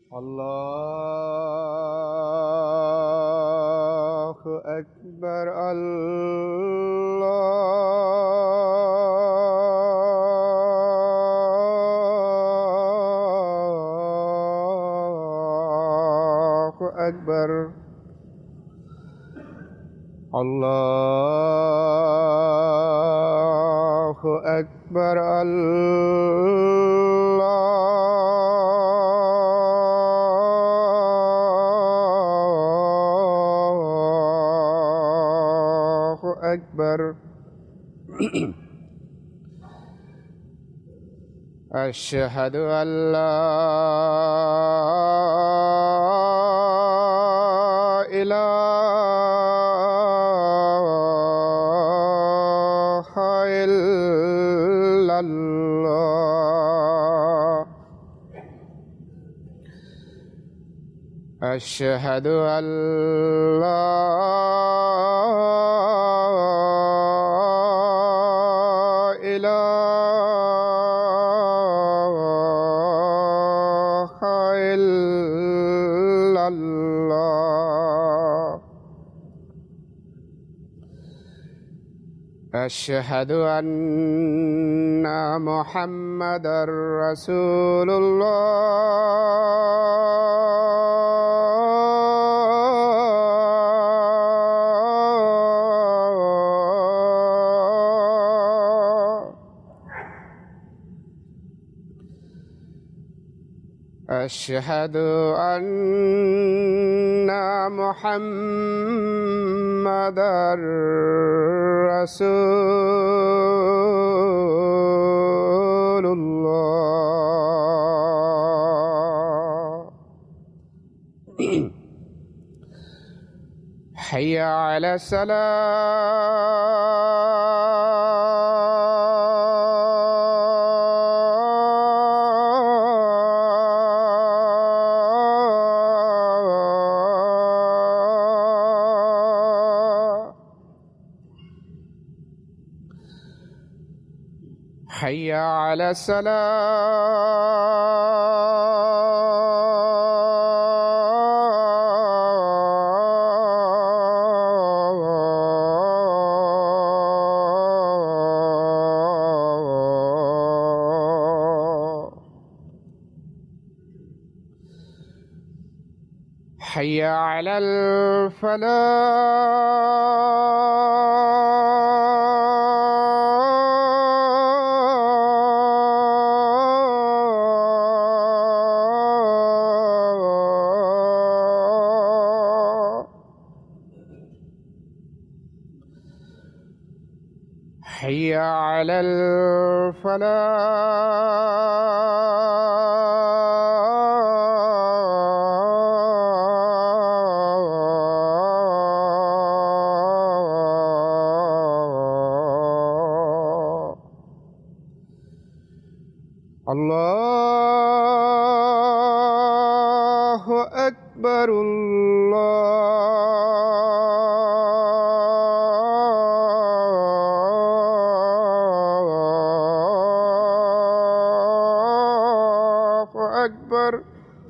الله أكبر الله أكبر الله أكبر الله أكبر أشهد أن لا إله إلا الله أشهد أن لا إله إلا الله أشهد أن محمدا رسول الله أشهد أن محمدا رسول الله حي على السلام حي على السلام حي على الفلاح حي على الفلاح الله أكبر الله أكبر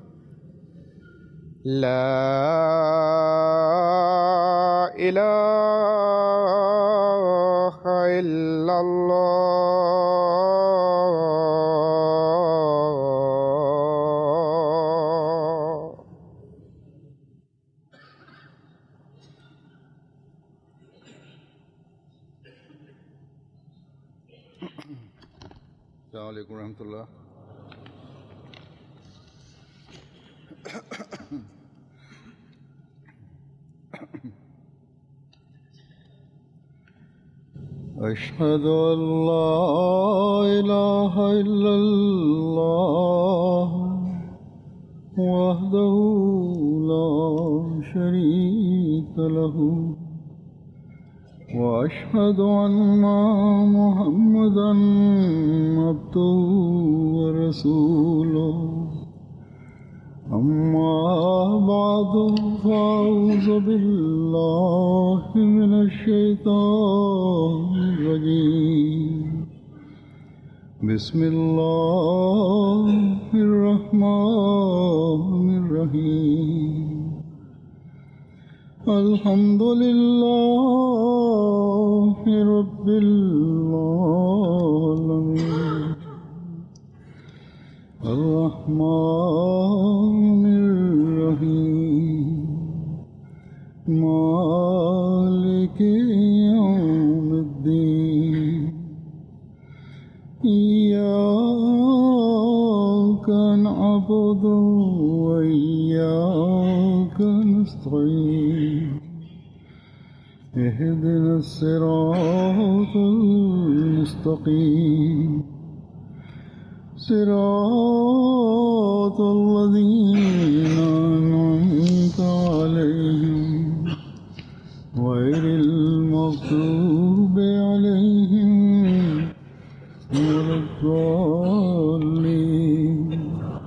لا إله إلا الله السلام عليكم ورحمة الله أشهد أن لا إله إلا الله وحده لا شريك له وأشهد أن محمدا عبده ورسوله أما بعد فأعوذ بالله من من الشيطان الرجيم بسم الله الرحمن الرحيم الحمد لله رب العالمين والصلاة والسلام على رسول الله محمد وعلى آله وصحبه أجمعين أما بعد فأعوذ بالله من الشيطان الرجيم بسم الله الرحمن الرحيم الحمد لله رب العالمين والصلاة والسلام على رسول الله محمد وعلى آله وصحبه أجمعين بسم الله الرحمن الرحيم الحمد لله رب العالمين الرحمن الرحيم مالك يوم الدين إياك نعبد وإياك نستعين اهدنا الصراط المستقيم صراط الذين أنعمت عليهم غير المغضوب عليهم ولا الضالين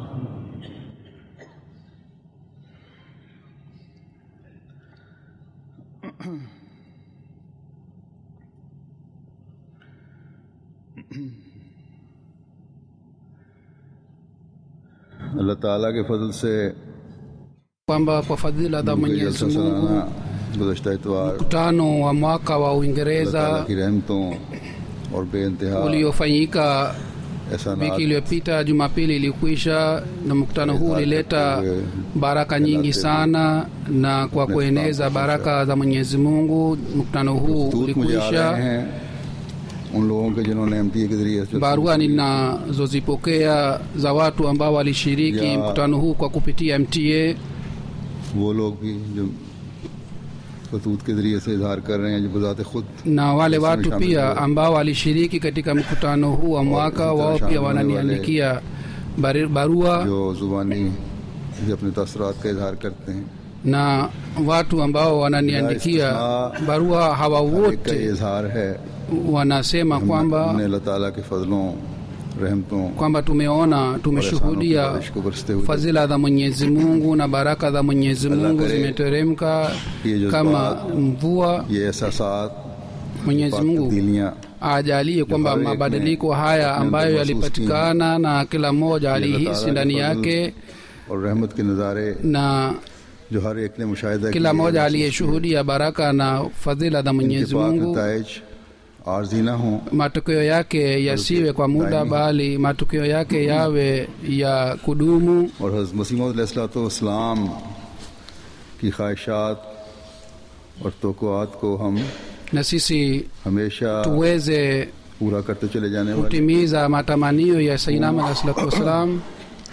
अल्लाह ताला के फजल से kwamba kwa fadhila za मुझे Mwenyezi जलसा Mungu सालाना गुजशत इतवार mkutano wa mwaka wa अल्लाह ताला Uingereza की रहमतों और बेइंतहा uliofanyika ऐसा wiki iliyopita Jumapili ilikwisha, na mkutano huu ulileta baraka nyingi sana, na kwa kueneza baraka za Mwenyezi Mungu mkutano huu दूत मुझे आ रहे ulikwisha. हैं उन लोगों के जिन्होंने एम के जरिए से Barua ninazozipokea za watu ambao walishiriki Ya. mkutano huu kwa kupitia MTA वो लोग भी जो खतूत के जरिए से इजहार कर रहे हैं जो बजाते खुद na wale Isme watu shamil pia huwa. ambao walishiriki katika mkutano huu wa mwaka, इसी तरह wao शामिल pia होने wananiandikia bari- barua जो जुबानी भी अपने तसरात का इजहार करते हैं na watu ambao wananiandikia Istisna- barua hawa हर एक का ये wote इजहार है wanasema हमने kwamba अल्लाह ताला के फजलों रहमतों kwamba tumeona और एहसानों की tumeshuhudia बारिश को बरसते हुए fadhila za Mwenyezi Mungu na baraka za Mwenyezi Allah Mungu kare zimeteremka ये जज्बात, kama mvua. ये एहसास Mwenyezi Mungu तब्दीलियाँ ajalie kwamba hali mabadiliko haya अपने ambayo अंदर महसूस yalipatikana na kila mmoja ये अल्लाह alihisi ताला ndani के फजल yake और रहमत के नज़ारे na जो हर एक ने मुशाहिदा kila किए, mmoja महसूस aliyeshuhudia baraka na fadhila za किए। Mwenyezi इनके पाक Mungu नताइज आर्जी ना हों matokeo yake yasiwe kwa muda bali matokeo yake yawe ya kudumu और हज़रत मसीम की ख्वाहिशात और तोक़ात को हम na sisi हमेशा tuweze पूरा करते चले जाने वाले kutimiza matamanio ya Sayyidina Muhammad sallallahu alaihi wasallam.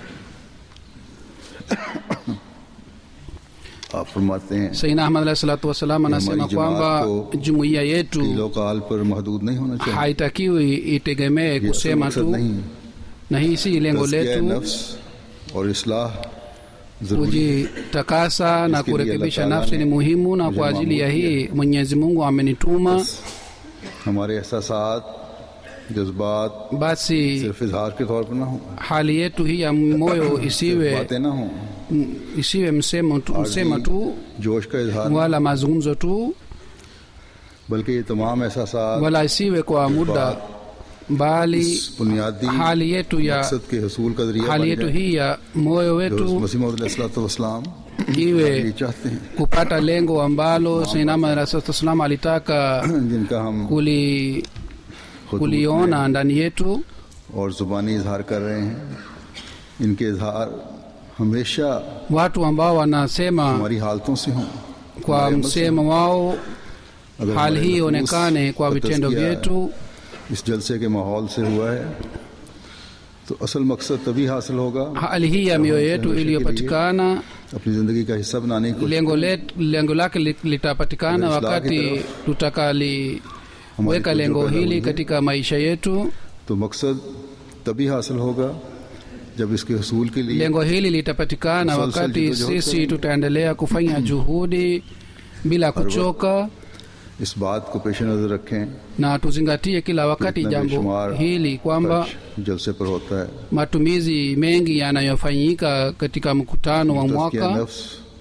आप फरमाते हैं Sayyidina Ahmad alayhi salatu wassalam anasema हमारी kwamba जमात को jumuiya yetu किलो काल पर महदूद नहीं होना चाहिए haitakiwi itegemee ये असल kusema मकसद tu, नहीं na hii si lengo तज़किया letu नफ्स और इसलाह जरूरी kujitakasa na Iskili kurekebisha Allah Ta'ala nafsi ni ne muhimu, na mujhe kwa ajili ya maamur hii Mwenyezi Mungu amenituma. हमारे एहसास जज्बात Basi सिर्फ इजहार के तौर पर ना हो hali yetu hii ya moyo isiwe बातें ना हो isiwe msemo tu, msema tu जोश का इजहार wala mazungumzo tu बल्कि ये तमाम एहसास wala isiwe kwa muda bali बुनियादी hali yetu ya मकसद के हसूल का जरिया hali बन yetu जाए hii ya moyo जो wetu मसीह मसीम ये iwe चाहते हैं kupata lengo ambalo Sayyidina Rasulullah alitaka जिनका हम kuli, खुद kuliona ndani yetu और जुबानी इजहार कर रहे हैं इनके इजहार हमेशा watu ambao wanasema हमारी हालतों से हों kwa हमारे अमल से msemo wao अगर hali हमारे hii नफूस ionekane kwa का vitendo तज़किया vyetu इस जलसे के माहौल से हुआ है तो असल मकसद तभी हासिल होगा hali hii ya mioyo yetu iliyopatikana अपनी ज़िंदगी का हिस्सा बनाने की कोशिश lengo, let, lengo lake li- litapatikana Islahi wakati taraf tutakaliweka हमारी lengo तवज्जो पैदा hili हुई है। katika maisha yetu तो मकसद तभी हासिल होगा जब इसके हसूल के लिए lengo hili litapatikana Musalsal wakati jitihad sisi kरेंगे। tutaendelea kufanya juhudi bila kuchoka इस बात को पेश नज़र रखें na tuzingatie kila wakati इतना jambo बेशुमार hili kwamba खर्च जलसे पर होता है matumizi mengi yanayofanyika katika mkutano wa तज़किया mwaka नफ्स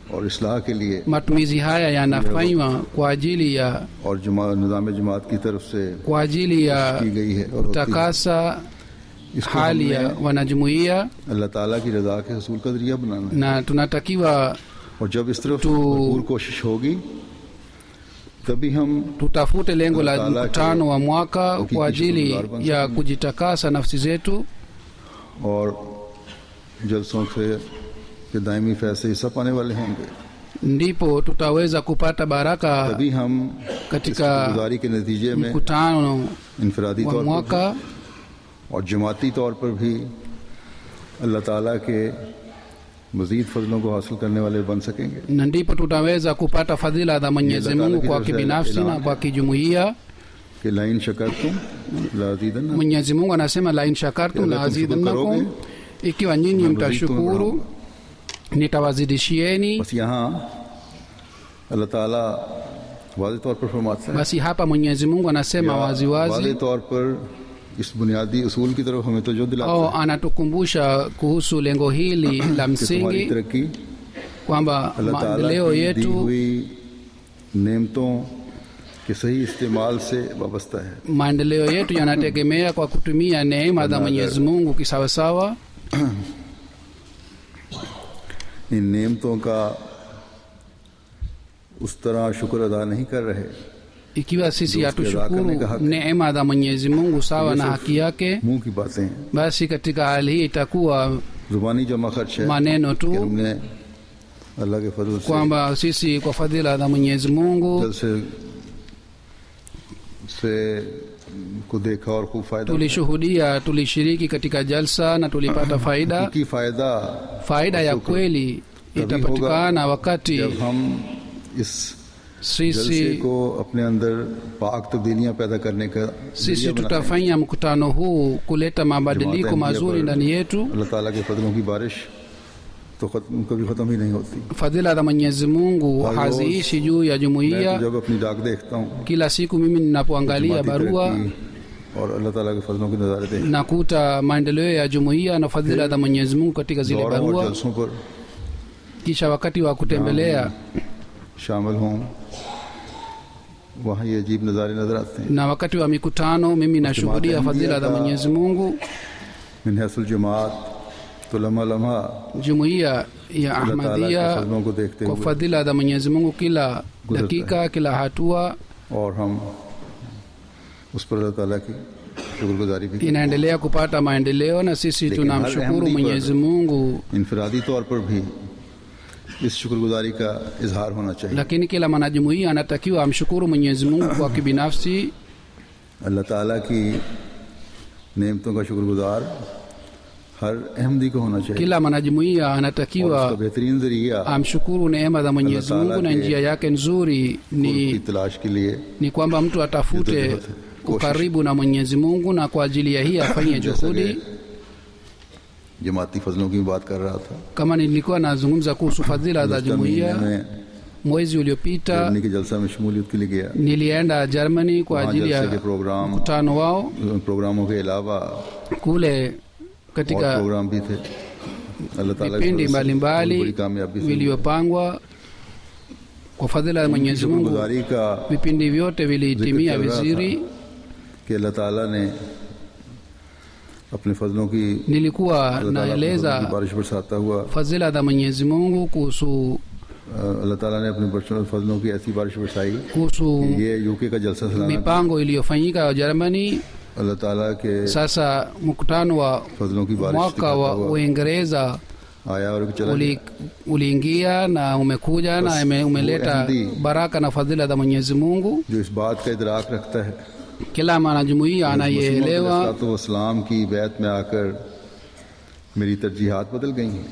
और इसलाह के लिए matumizi haya yanafanywa kwa ajili ya और जमा निज़ाम जमात की तरफ से kwa ajili ya की गई है और होती है। takasa इसको hali ya हमने wanajumuiya अल्लाह ताला की रजा के हसूल का जरिया बनाना है na tunatakiwa और जब इस तरफ तो- भरपूर कोशिश होगी तभी हम tutafute lengo la Allah Taala mkutano wa mwaka hakiki kwa ajili shukrani bन ya सकें। kujitakasa nafsi zetu और जलसों से के दायमी फैसले हिस्सा पाने वाले होंगे ndipo tutaweza kupata baraka तभी हम katika गुजारी के नतीजे में mkutano इनफरादी wa तौर पर mwaka भी और जमाती तौर पर भी अल्लाह ताला के मजीद फजलों को हासिल करने वाले बन सकेंगे na ndipo tutaweza kupata fadhila za mwenyezi Allah Taala mungu की kwa तरफ से kibinafsi ऐलान na है। kwa kijumuiya कि लाइन शकर तुम लाजीदन mwenyezi mungu anasema lain shakartum Kila laazidannakum tumshukuru ikiwa nyinyi Na mtashukuru nitawazidishieni बस यहाँ अल्लाह ताला वाज तौर पर फरमाते हैं basi hapa mwenyezi mungu anasema या waziwazi वाज़े तौर पर इस बुनियादी उसूल की तरफ हमें तो जो दिलाता au है anatukumbusha kuhusu lengo hili la कि तुम्हारी msingi तरक्की kwamba अल्लाह ताला maendeleo की दी yetu हुई नेमतों के सही इस्तेमाल से वाबस्ता है maendeleo yetu yanategemea kwa kutumia neema za Agar- mwenyezi mungu kisawasawa इन नेमतों का उस तरह शुक्र अदा नहीं कर रहे ikiwa sisi Ndio usikie zaka hatushukuru ni haki. neema za mwenyezi mungu sawa na Yusuf. haki yake मुंह की बातें हैं basi katika hali hii itakuwa जुबानी जमा खर्च है maneno कि tu हमने अल्लाह के फजल से kwamba sisi kwa fadhila za mwenyezi mungu जल से से को देखा और खूब फायदा उठाया। tulishuhudia tulishiriki katika jalsa na tulipata faida हकीकी फायदा faida ya kweli itapatikana wakati जब हम इस जलसे sisi को अपने अंदर पाक तब्दीलियां पैदा करने का sisi जरिया बनाएं। tutafanya mkutano huu kuleta mabadiliko जमात mazuri अहमदिया पर ndani yetu अल्लाह ताला के फजलों की बारिश तो खत्म कभी खत्म ही नहीं होती fadhila za mwenyezi mungu Kwa haziishi juu ya मैं jumuiya तो जब अपनी डाक देखता हूँ kila siku mimi ninapoangalia जमाती barua तरक्की और अल्लाह ताला के फजलों के नज़ारे देखता nakuta maendeleo ya jumuiya na fadhila za mwenyezi mungu katika हूँ zile दौरों और barua जलसों पर kisha wakati wa kutembelea शामिल हों वहाँ ये अजीब नज़ारे नज़र आते हैं na wakati wa mikutano mimi nashuhudia fadhila za mwenyezi mungu मिन हैसुल जमात तो लम्हा लम्हा jumuiya ya अल्लाह ताला के ahmadia फजलों को देखते kwa हुए fadhila za mwenyezi mungu kila गुजरता dakika kila hatua और हम उस पर अल्लाह ताला की शुक्रगुजारी भी करते inaendelea kupata maendeleo na sisi Lakini tunamshukuru hal ahmadi mwenyezi mungu हैं। इनफरादी तौर पर भी इस शुक्रगुजारी का इजहार होना चाहिए lakini kila mwanajumuiya anatakiwa amshukuru mwenyezi mungu kwa kibinafsi अल्लाह ताला की नेमतों का शुक्रगुजार हर अहमदी को होना चाहिए kila mwanajumuiya और उसका anatakiwa बेहतरीन जरिया amshukuru neema za mwenyezi Allah mungu na Taala njia yake nzuri की ni, तलाश के लिए ni kwamba mtu atafute Juhudi, ukaribu na mwenyezi mungu na kwa ajili ya hii afanye जैसा juhudi कि जमाती फजलों की बात कर रहा था kama nilikuwa nazungumza kuhusu fadhila za गुज़श्ता महीने jumuiya में mwezi uliopita जर्मनी के जलसा में शमूलियत के लिए गया nilienda germany kwa वहाँ ajili जलसे ya के प्रोग्राम mkutano wao प्रोग्रामों के अलावा kule और katika प्रोग्राम भी थे अल्लाह ताला की vipindi फजल से बहुत mbalimbali बड़ी कामयाबी से vilivyopangwa kwa fadhila ya mwenyezi mungu शुक्रगुजारी का vipindi vyote vilihitimia Zikr chal raha vizuri कि अल्लाह ताला ने अपने फजलों की nilikuwa अल्लाह ताला अपने फजलों की naeleza बारिश बरसाता हुआ fadhila za mwenyezi mungu kuhusu अ, अल्लाह ताला ने अपने बरसों- फजलों की ऐसी बारिश बरसाई kuhusu ये यूके का जलसा सलाना mipango iliyofanyika ya Germany. अल्लाह ताला के Sasa mkutano wa फजलों की बारिश mwaka दिखाता wa हुआ Uingereza आया और चला uli, uliingia na umekuja na ime- umeleta Ahmadi. baraka na fadhila za Mwenyezi Mungu. जो इस बात का इदराक रखता है Kila mwanajumuiya anaielewa इस्लाम की बैत में आकर मेरी तरजीहात बदल गई हैं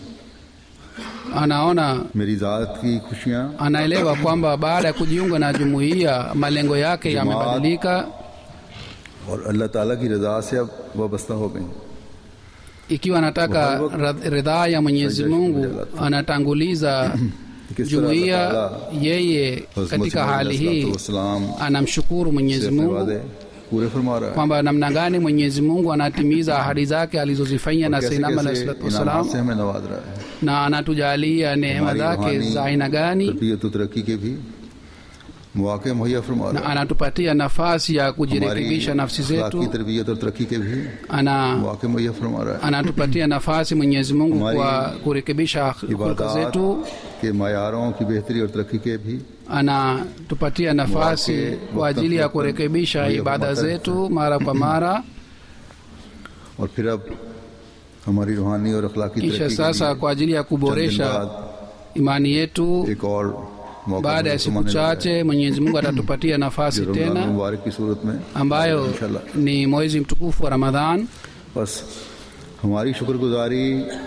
anaona मेरी ज़ात की खुशियाँ anaelewa kwamba baada ya kujiunga na jumuiya malengo yake Jamaat. yamebadilika. और अल्लाह ताला की रज़ा से अब वाबस्ता हो गई Ikiwa anataka ra- ridhaa ya Mwenyezi Mungu, anatanguliza किस तरह jumuiya. अल्लाह ताला Yeye हज़रत katika मसीह hali hii अलैहिस्सलाम anamshukuru से Mwenyezi अपने Mungu वादे पूरे फरमा रहा है kwamba namna gani mwenyezi mungu anatimiza ahadi zake alizozifanyia na कैसे sainam alahi कैसे salatu इनामात wassalam से हमें नवाज रहा है na anatujalia neema हमारी zake रूहानी za aina gani तरबियत और तरक्की के भी मौके मुहैया फरमा na रहा है anatupatia nafasi ya हमारी kujirekebisha nafsi अखलाकी zetu तरबियत और तरक्की के भी ana मौके मुहैया फरमा रहा है anatupatia nafasi mwenyezi mungu हमारी kwa kurekebisha hulka इबादत zetu के मायारों की बेहतरी और तरक्की के भी anatupatia nafasi Wake, kwa ajili ya wakati kurekebisha wakati ibada wakati zetu mara kwa mara और फिर अब हमारी रूहानी और अखलाकी kisha तरक्की के sasa लिए kwa ajili ya चंद दिन kuboresha बाद imani yetu एक और मौका baada ya मुझे siku समझने लगा है, chache mwenyezi mungu atatupatia जो nafasi रमजान tena मुबारक की सूरत में ambayo इंशाल्लाह ni mwezi mtukufu wa ramadhan बस हमारी शुक्रगुजारी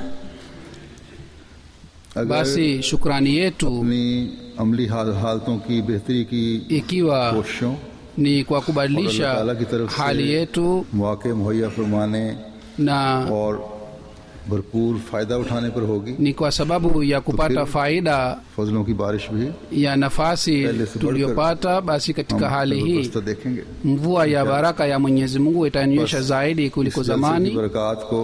अगर basi shukrani yetu अपनी अमली हाल, हालतों की बेहतरी की ikiwa कोशिशों ni kwa और अल्लाह kubadilisha ताला की तरफ से hali yetu मौके मुहैया फरमाने na और भरपूर फायदा उठाने पर होगी ni kwa sababu ya kupata faida फजलों की बारिश भी ya nafasi Pele se tuliyopata basi katika हम hali hii जबरदस्त देखेंगे mvua ya baraka ya mwenyezi mungu itanyesha बस zaidi इस kuliko जलसे की zamani बरकत को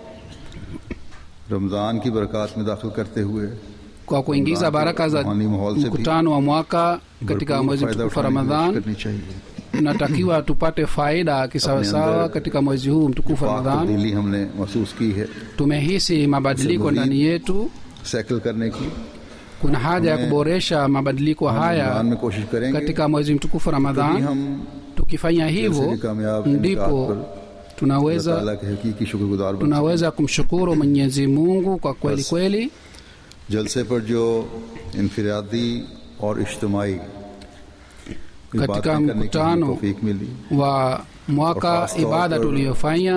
रमजान की बरकत में दाखिल करते हुए kwa kuingiza baraka za रूहानी माहौल से भी mkutano wa mwaka katika भरपूर mwezi फायदा mtukufu wa उठाने की कोशिश ramadhan करनी चाहिए tunatakiwa tupate faida kisawasawa अंदर katika mwezi huu mtukufu wa पाक ramadhan तब्दीली हमने महसूस की है tumehisi mabadiliko मजीद ndani yetu साइकिल करने की kuna haja ya हमें kuboresha mabadiliko हम haya रमजान में कोशिश करेंगे katika mwezi mtukufu wa तभी ramadhan हम tukifanya जलसे hivyo की कामयाब इनकार ndipo पर अल्लाह tunaweza ताला के हकीकी शुक्रगुजार बन tunaweza kumshukuru mwenyezi mungu kwa kweli बस। kweli सकें। जलसे पर जो इनफरादी और इज्तमाही Katika बातें करने की mkutano तौफीक मिली wa mwaka और खास तौर ibada पर- tuliyofanya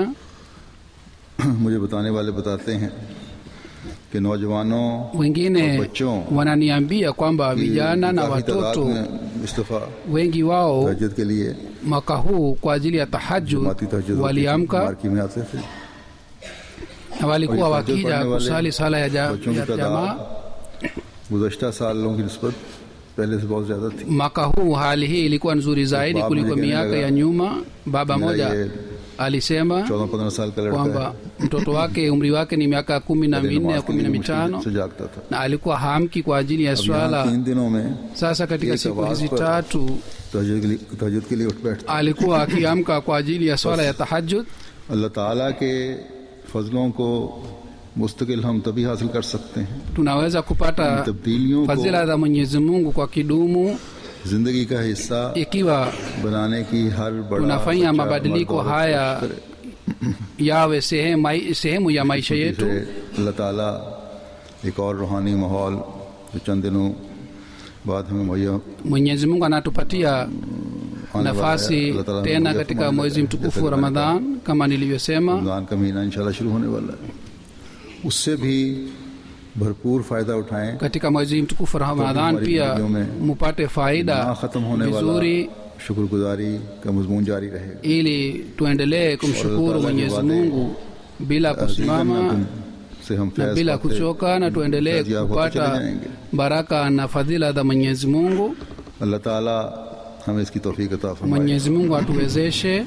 मुझे बताने वाले बताते हैं कि नौजवानों wengine और बच्चों wananiambia kwamba की vijana na काफी तादाद watoto में इस दफा wengi wao तहजद के लिए mwaka huu kwa ajili ya tahajud जमाती तहजद waliamka मार्की में आते थे na walikuwa और ये tahajjud wakija पढ़ने वाले kusali sala ya, ja, बच्चों की ya jamaa तादाद गुजशत सालों की नस्बत पहले से बहुत ज्यादा थी mwaka huu hali hii ilikuwa nzuri zaidi बाप kuliko मुझे कहने miaka लगा, ya nyuma baba मेरा moja ये alisema चौदह पंद्रह साल का लड़का kwamba है mtoto wake umri wake ni miaka kumi na पहले minne नमाज au के kumi लिए na मुश्किल mitano से जागता था na alikuwa hamki kwa ajili ya अब यहाँ swala तीन दिनों में sasa katika एक siku आवाज hizi पर tatu तहजद के लिए तहजद के लिए उठ बैठता alikuwa akiamka kwa ajili ya swala ya tahajud अल्लाह ताला के फजलों को मुस्तकिल हम तभी हासिल कर सकते हैं tunaweza kupata तब्दीलियों fadhila को za mwenyezi mungu kwa kidumu जिंदगी का हिस्सा ikiwa बनाने की हर बड़ा tunafanya बच्चा, mabadiliko मर्द, औरत haya कोशिश करे। yawe sehemu, mai- sehemu ya maisha yetu से अल्लाह ताला एक और रूहानी माहौल जो चंद दिनों बाद हमें मुहैया mwenyezi mungu anatupatia आने वाला है। nafasi अल्लाह ताला हमें tena मुहैया katika फरमाने mwezi लगा है। mtukufu जैसे wa कि मैंने कहा, ramadhan kama nilivyosema रमजान का महीना इंशाल्लाह शुरू होने वाला है उससे भी भरपूर फायदा उठाएं katika mwezi mtukufu wa ramadhan हमारी pia जिंदगियों में mupate ना faida खत्म होने वाला vizuri शुक्रगुजारी का मजमून जारी रहेगा ili tuendelee kumshukuru Taala mwenyezi के वादे mungu bila kusimama से हम na फैज bila पाते, kuchoka na tuendelee फैजियाब होते चले kupata जाएंगे baraka na fadhila za mwenyezi mungu अल्लाह ताला हमें इसकी तौफीक अता फरमाए mwenyezi mungu atuwezeshe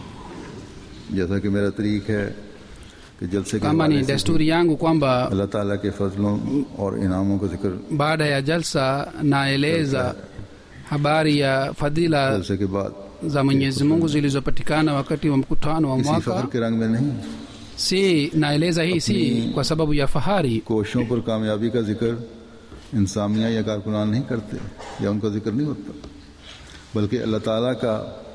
जैसा कि मेरा तरीक है कि जलसे के kama ni हवाले से भी desturi yangu kwamba अल्लाह ताला के फजलों और इनामों का जिक्र baada ya jalsa naeleza habari ya fadhila जलसे के बाद za mwenyezi mungu zilizopatikana wakati wa mkutano wa किसी फख्र mwaka के रंग में नहीं si naeleza hii si kwa sababu ya fahari कोशिशों पर कामयाबी का जिक्र इंसामिया या कारकुनान नहीं करते या उनका जिक्र नहीं होता बल्कि अल्लाह ताला का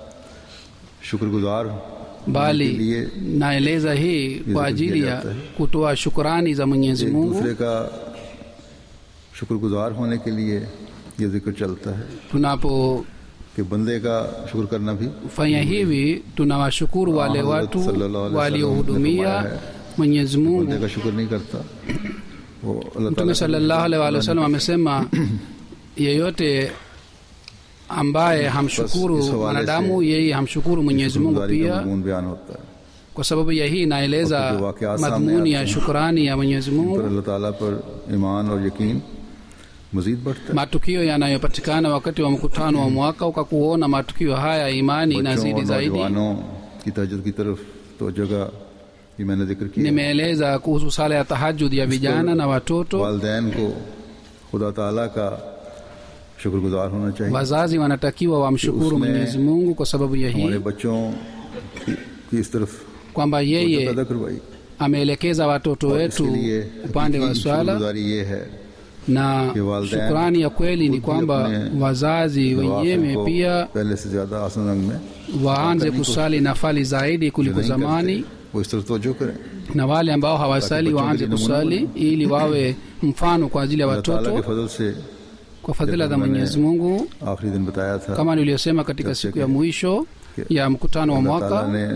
शुक्रगुजार bali लिए naeleza hii kwa ajili ya kutoa shukrani za mwenyezi एक mungu दूसरे का शुक्रगुजार होने के लिए ये जिक्र चलता है tunapofanya कि बंदे का शुक्र करना भी hivi tunawashukuru wale Hazrat watu sallallahu alaihi wasallam waliohudumia ने फरमाया mwenyezi बंदे mungu का शुक्र नहीं करता वो अल्लाह mtume ताला salallahu alaihi wa sallam amesema yeyote ambaye hamshukuru Bas, is hawale mwanadamu se yeye hamshukuru mwenyezi mungu शुक्रगुजारी का pia मजमून बयान होता है kwa sababu ya hii naeleza और जो वाकयात सामने madhumuni आते ya हैं, shukrani ya mwenyezi पर mungu अल्लाह ताला पर ईमान और यकीन मजीद बढ़ता है matukio yanayopatikana wakati wa mkutano wa mwaka ukakuona matukio haya imani बच्चों inazidi और zaidi नौजवानों की तहजद की तरफ तो जगह ये मैंने जिक्र किया nimeeleza kuhusu sala ya tahajud ya vijana na watoto वालदेन को खुदा ताला का शुक्रगुजार होना चाहिए wazazi wanatakiwa wamshukuru उसने mwenyezi mungu kwa sababu ya हमारे hii बच्चों की, की इस तरफ kwamba तवज्जो yeye पैदा करवाई ameelekeza watoto और wetu इसके लिए upande wa हकीकी swala शुक्रगुजारी ये है na कि वालदैन shukrani ya kweli ni खुद भी kwamba अपने wazazi नवाफिल wenyewe को pia पहले से ज्यादा आसन रंग में waanze करने को- kusali nafali zaidi जो kuliko नहीं zamani करते, वो इस तरफ तवज्जो करें na wale ambao hawasali बच्चों के waanze लिए नमूना kusali ili wawe mfano kwa ajili ya अल्लाह ताला के watoto फजल से kwa fadhila za मैंने mwenyezi mungu आखिरी दिन बताया था kama niliyosema katika Jabse siku ke- ya mwisho ke- ya mkutano wa अल्लाह mwaka ताला ने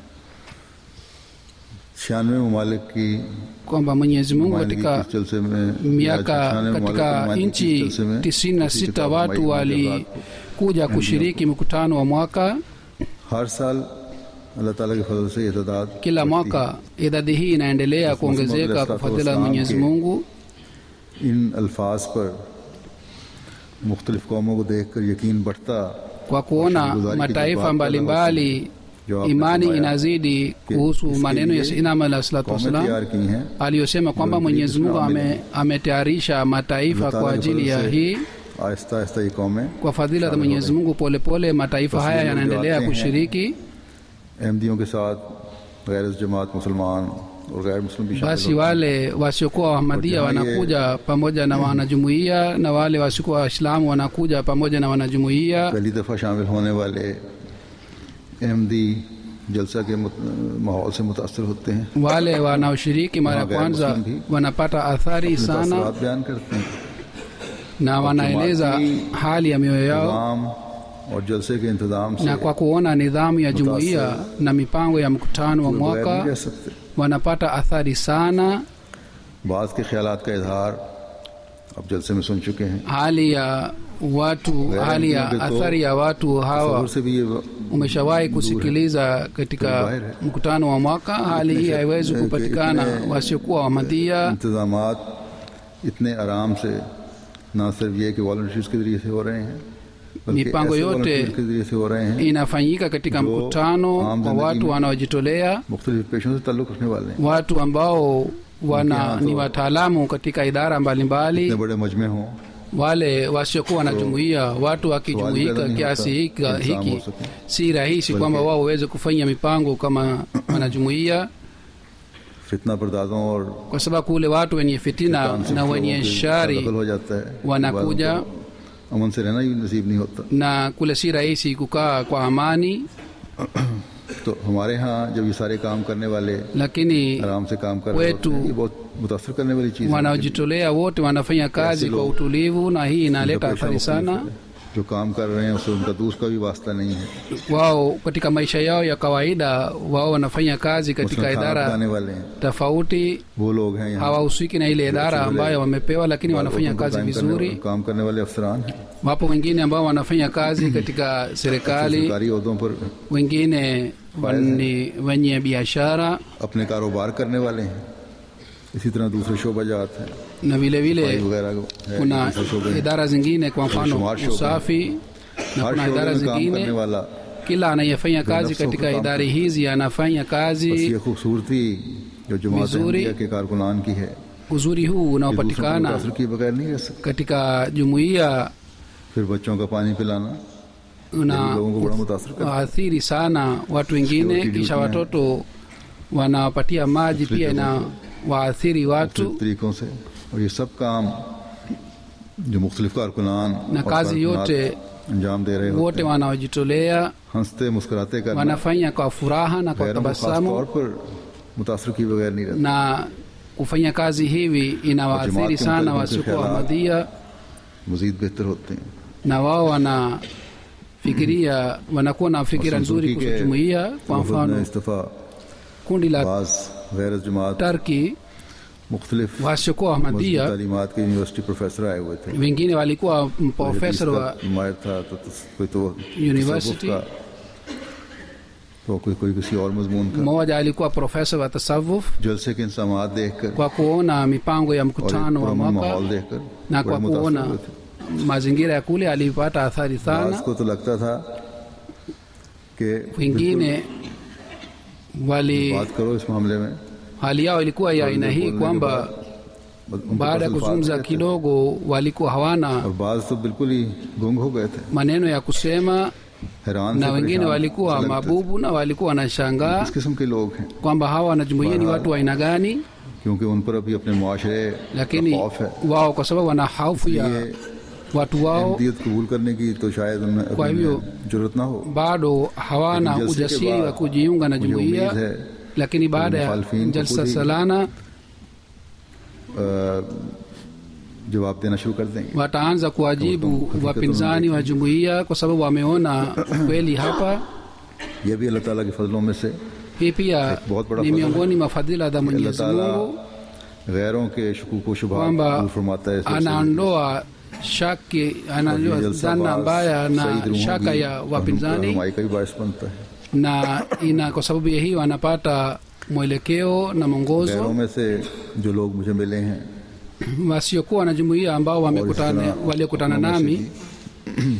छियानवे ममालिक की kwamba mwenyezi mungu नुमाइंदगी katika की इस जलसे में miaka 96 ममालिक की katika नुमाइंदगी की इस nchi जलसे में tisini na किसी sita किताब watu माई walikuja kushiriki mkutano wa mwaka हर साल अल्लाह ताला के फजल से ये तादाद kila बढ़ती mwaka idadi hii inaendelea kuongezeka kwa fadhila ya mwenyezi mungu है। इन अल्फाज पर मुख्तलिफ कौमों को देख कर यकीन बढ़ता kwa kuona Shukrani ki mataifa baat mbalimbali जो आपने imani फरमाया inazidi kuhusu इसके maneno ya लिए sinama alah salatu कौमें wassalam तैयार की हैं aliyosema kwamba Ndio, mwenyezi mungu Islam ame, ametayarisha mataifa अल्लाह kwa ताला के ajili फजल ya से hii आहिस्ता आहिस्ता ये कौमें kwa fadhila za शामिल हो mwenyezi गई। mungu polepole mataifa haya तस्लीम जो yanaendelea आते हैं, kushiriki अहमदियों के साथ गैर जमात मुसलमान और गैर मुस्लिम भी शामिल basi होते हैं। wale wasiokuwa wahamadia Kwa hiyo wanakuja pamoja na wanajumuiya na wale wasiokuwa waislamu wanakuja pamoja na wanajumuiya पहली दफ़ा शामिल होने वाले अहमदी जलसा के मुत- माहौल से मुतासर होते हैं wale wanaoshiriki mara ya Wagairu kwanza Muslim भी wanapata athari अपने sana तासुरात बयान करते हैं na wanaeleza Jamaati- hali ya mioyo yao निज़ाम और जलसे के इंतज़ाम से na kwa kuona nidhamu ya jumuiya na mipango ya mkutano wa कोई बगैर नहीं mwaka कह सकते wanapata athari sana बाज़ के ख्यालात का इजहार अब जलसे में सुन चुके हैं hali ya watu Ghairi hali ya Muslim के तो athari ya watu hawa तसव्वुर से भी ये umeshawahi kusikiliza katika Dhahir hai. mkutano wa mwaka hali hii haiwezi Itne- kupatikana itne- wasiokuwa wamadhia इंतज़ामात इतने आराम से ना सिर्फ ये कि वॉल्टियर्स के जरिए से हो रहे हैं बल्कि मिpango ऐसे yote volunteers के जरिए से हो रहे हैं inafanyika katika जो mkutano आम kwa जिंदगी watu में wanaojitolea मुख्तलिफ पेशों से ताल्लुक़ रखने वाले हैं watu ambao wana यहाँ ni तो- wataalamu katika idara इतने mbalimbali बड़े मजमे हों wale wasiokuwa na jumuiya watu wakijumuika पैदा नहीं kiasi होता hiki, कि इंतजाम hiki हो सके। si rahisi बल्कि- kwamba wao waweze kufanya mipango kama wanajumuiya फितना बरदादों और kwa sababu kule watu wenye fitina तानसिब na लोगों wenye के shari दखल हो जाता है wanakuja बाज़ों को अमन से रहना ही नसीब नहीं होता na kule si rahisi kukaa kwa amani तो हमारे यहाँ जब ये सारे काम करने वाले lakini आराम से काम कर रहे होते Kwetu- हैं ये बहुत मुतासर करने वाली चीज़ है wanaojitolea wote wanafanya kazi kwa लोग- utulivu na hii उनका inaleta पेशा athari मुख्तलिफ sana है। जो काम कर रहे हैं उससे उनका दूसरा का भी वास्ता नहीं है wao katika maisha yao ya kawaida wao wanafanya kazi katika उसमें खाना idara पकाने वाले हैं tofauti वो लोग हैं यहाँ hawahusiki na ile idara ambayo wamepewa lakini wanafanya उनको kazi काम करने- vizuri काम करने वाले अफसरान हैं wapo wengine ambao wanafanya kazi katika serikali सरकारी अहदों पर wengine ni wenye biashara अपने कारोबार करने वाले हैं इसी तरह दूसरे शोबा जात हैं na vile सफाई vile वगैरह को है, kuna दूसरे शोबे हैं। idara zingine kwa mfano शुमार शोबे। usafi na हर kuna शोबे idara में काम करने zingine वाला kila anayefanya kazi nafsi katika kwa idara काम hizi anafanya बस kazi ये खूबसूरती जो जमात मिज़ूरी- अहमदिया के कारकुनान की है uzuri huu ये दूसरों को unaopatikana मुतासर किए बगैर नहीं रह सकते katika jumuiya फिर बच्चों का पानी पिलाना una लोगों को बड़ा मुतासर करता है waathiri sana watu wengine Security kisha duty watoto wanawapatia maji Muslim pia ina waathiri watu मुख्तलिफ तरीकों से और ये सब काम जो मुख्तलिफ कारकुनान Na और kazi कारकुनात yote अंजाम दे रहे wote होते हैं wanaojitolea हंसते मुस्कुराते करना wanafanya kwa furaha na kwa गैरों को खास tabasamu तौर पर मुतासर किए बगैर नहीं रहते na kufanya kazi hivi inawaathiri Jamaat ke sana mutaliq wasiokuwa khiyalat. Ahmadiyya मजीद बेहतर होते हैं na wao wanafikiria wanakuwa na fikira और nzuri सुनसुकी kuhusu के jumuiya kwa वफद ने mfano इस्तफा kundi la बाज गैर जमात Tarki मुख्तलिफ wasiokuwa मजहबी Ahmadiyya तालीमात के यूनिवर्सिटी प्रोफेसर आए हुए थे wengine walikuwa कोई profesa हदीस wa का माहिर था तो तस- कोई तो University। तसव्वुफ का तो कोई कोई किसी और मजमून का mmoja alikuwa profesa wa tasawuf जलसे के इंसामात देखकर kwa kuona mipango ya और एक mkutano wa पुरअमन mwaka माहौल देखकर na बड़े kwa मुतासिर kuona हुए थे mazingira ya kule alipata athari बास sana को तो लगता था कि wengine wali बात करो इस मामले में hali yao ilikuwa ya aina hii बोलने के kwamba बाद उनके baada ya पास अल्फाज kuzungumza नहीं थे। kidogo walikuwa hawana और बाज तो बिल्कुल ही गुंग हो गए थे maneno ya kusema हैरान na से wengine परेशान walikuwa से लगते थे। mabubu na walikuwa wanashangaa किस किस्म के लोग हैं kwamba hawa wanajumuia ni watu wa aina gani क्योंकि उन पर अभी अपने मुआशरे का lakini खौफ है wao kwa sababu wana hofu ya ये watu wao अहमदियत कबूल करने की तो शायद उनमें kwa अभी hivyo उन्हें जरूरत ना हो bado hawana Lakini jalse ke ujasiri wa baad kujiunga na मुझे jumuiya उम्मीद है lakini baada ya मुखालफिन को jalsa खुद ही salana अ, जवाब देना शुरू कर देंगे wataanza kuwajibu Hakika wapinzani wa jumuiya kwa sababu wameona kweli hapa ये भी अल्लाह ताला के फजलों में से hii pia एक बहुत बड़ा ni फजल miongoni mwa fadhila za अल्लाह mwenyezi ताला mungu गैरों के शकूक व शुबहात kwamba दूर फरमाता है सबसे anaondoa shaki anaondoa और ये जलसा dhana बाज mbaya सईद na रूहों shaka की ya wapinzani रहनुमाई का भी बायस बनता है na ina kwa sababu ya hiyo anapata mwelekeo na गैरों mwongozo में से जो लोग मुझे मिले हैं wasiokuwa na jumuiya ambao और इस wamekutana तरह waliokutana अपनों में से nami भी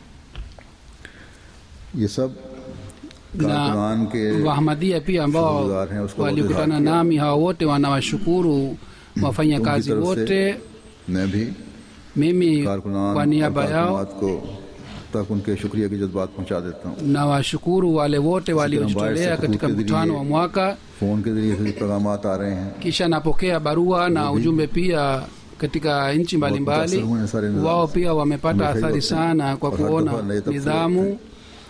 ये सब कारकुनान na के wahamadia pia ambao शुक्रगुजार हैं, उसको बहुत walikutana इजहार किया। nami hawa wote wanawashukuru wafanyakazi उनकी तरफ wote से मैं भी mimi कारकुनान kwa और niaba yao कारकुनात को तक उनके शुक्रिया की जज्बात पहुंचा देता हूँ nawashukuru wale wote waliojitolea Sikira katika mbaya sa mkutano kutuke wa mwaka phone के जरिए से पैगाम आ रहे हैं kisha napokea barua na ujumbe pia katika nchi mbalimbali मुतासिर हुए हैं सारे निज़ाम wao से। pia wamepata हमेशा ही athari होते हैं। sana kwa और हर kuona दफा नए तबसरे nidhamu होते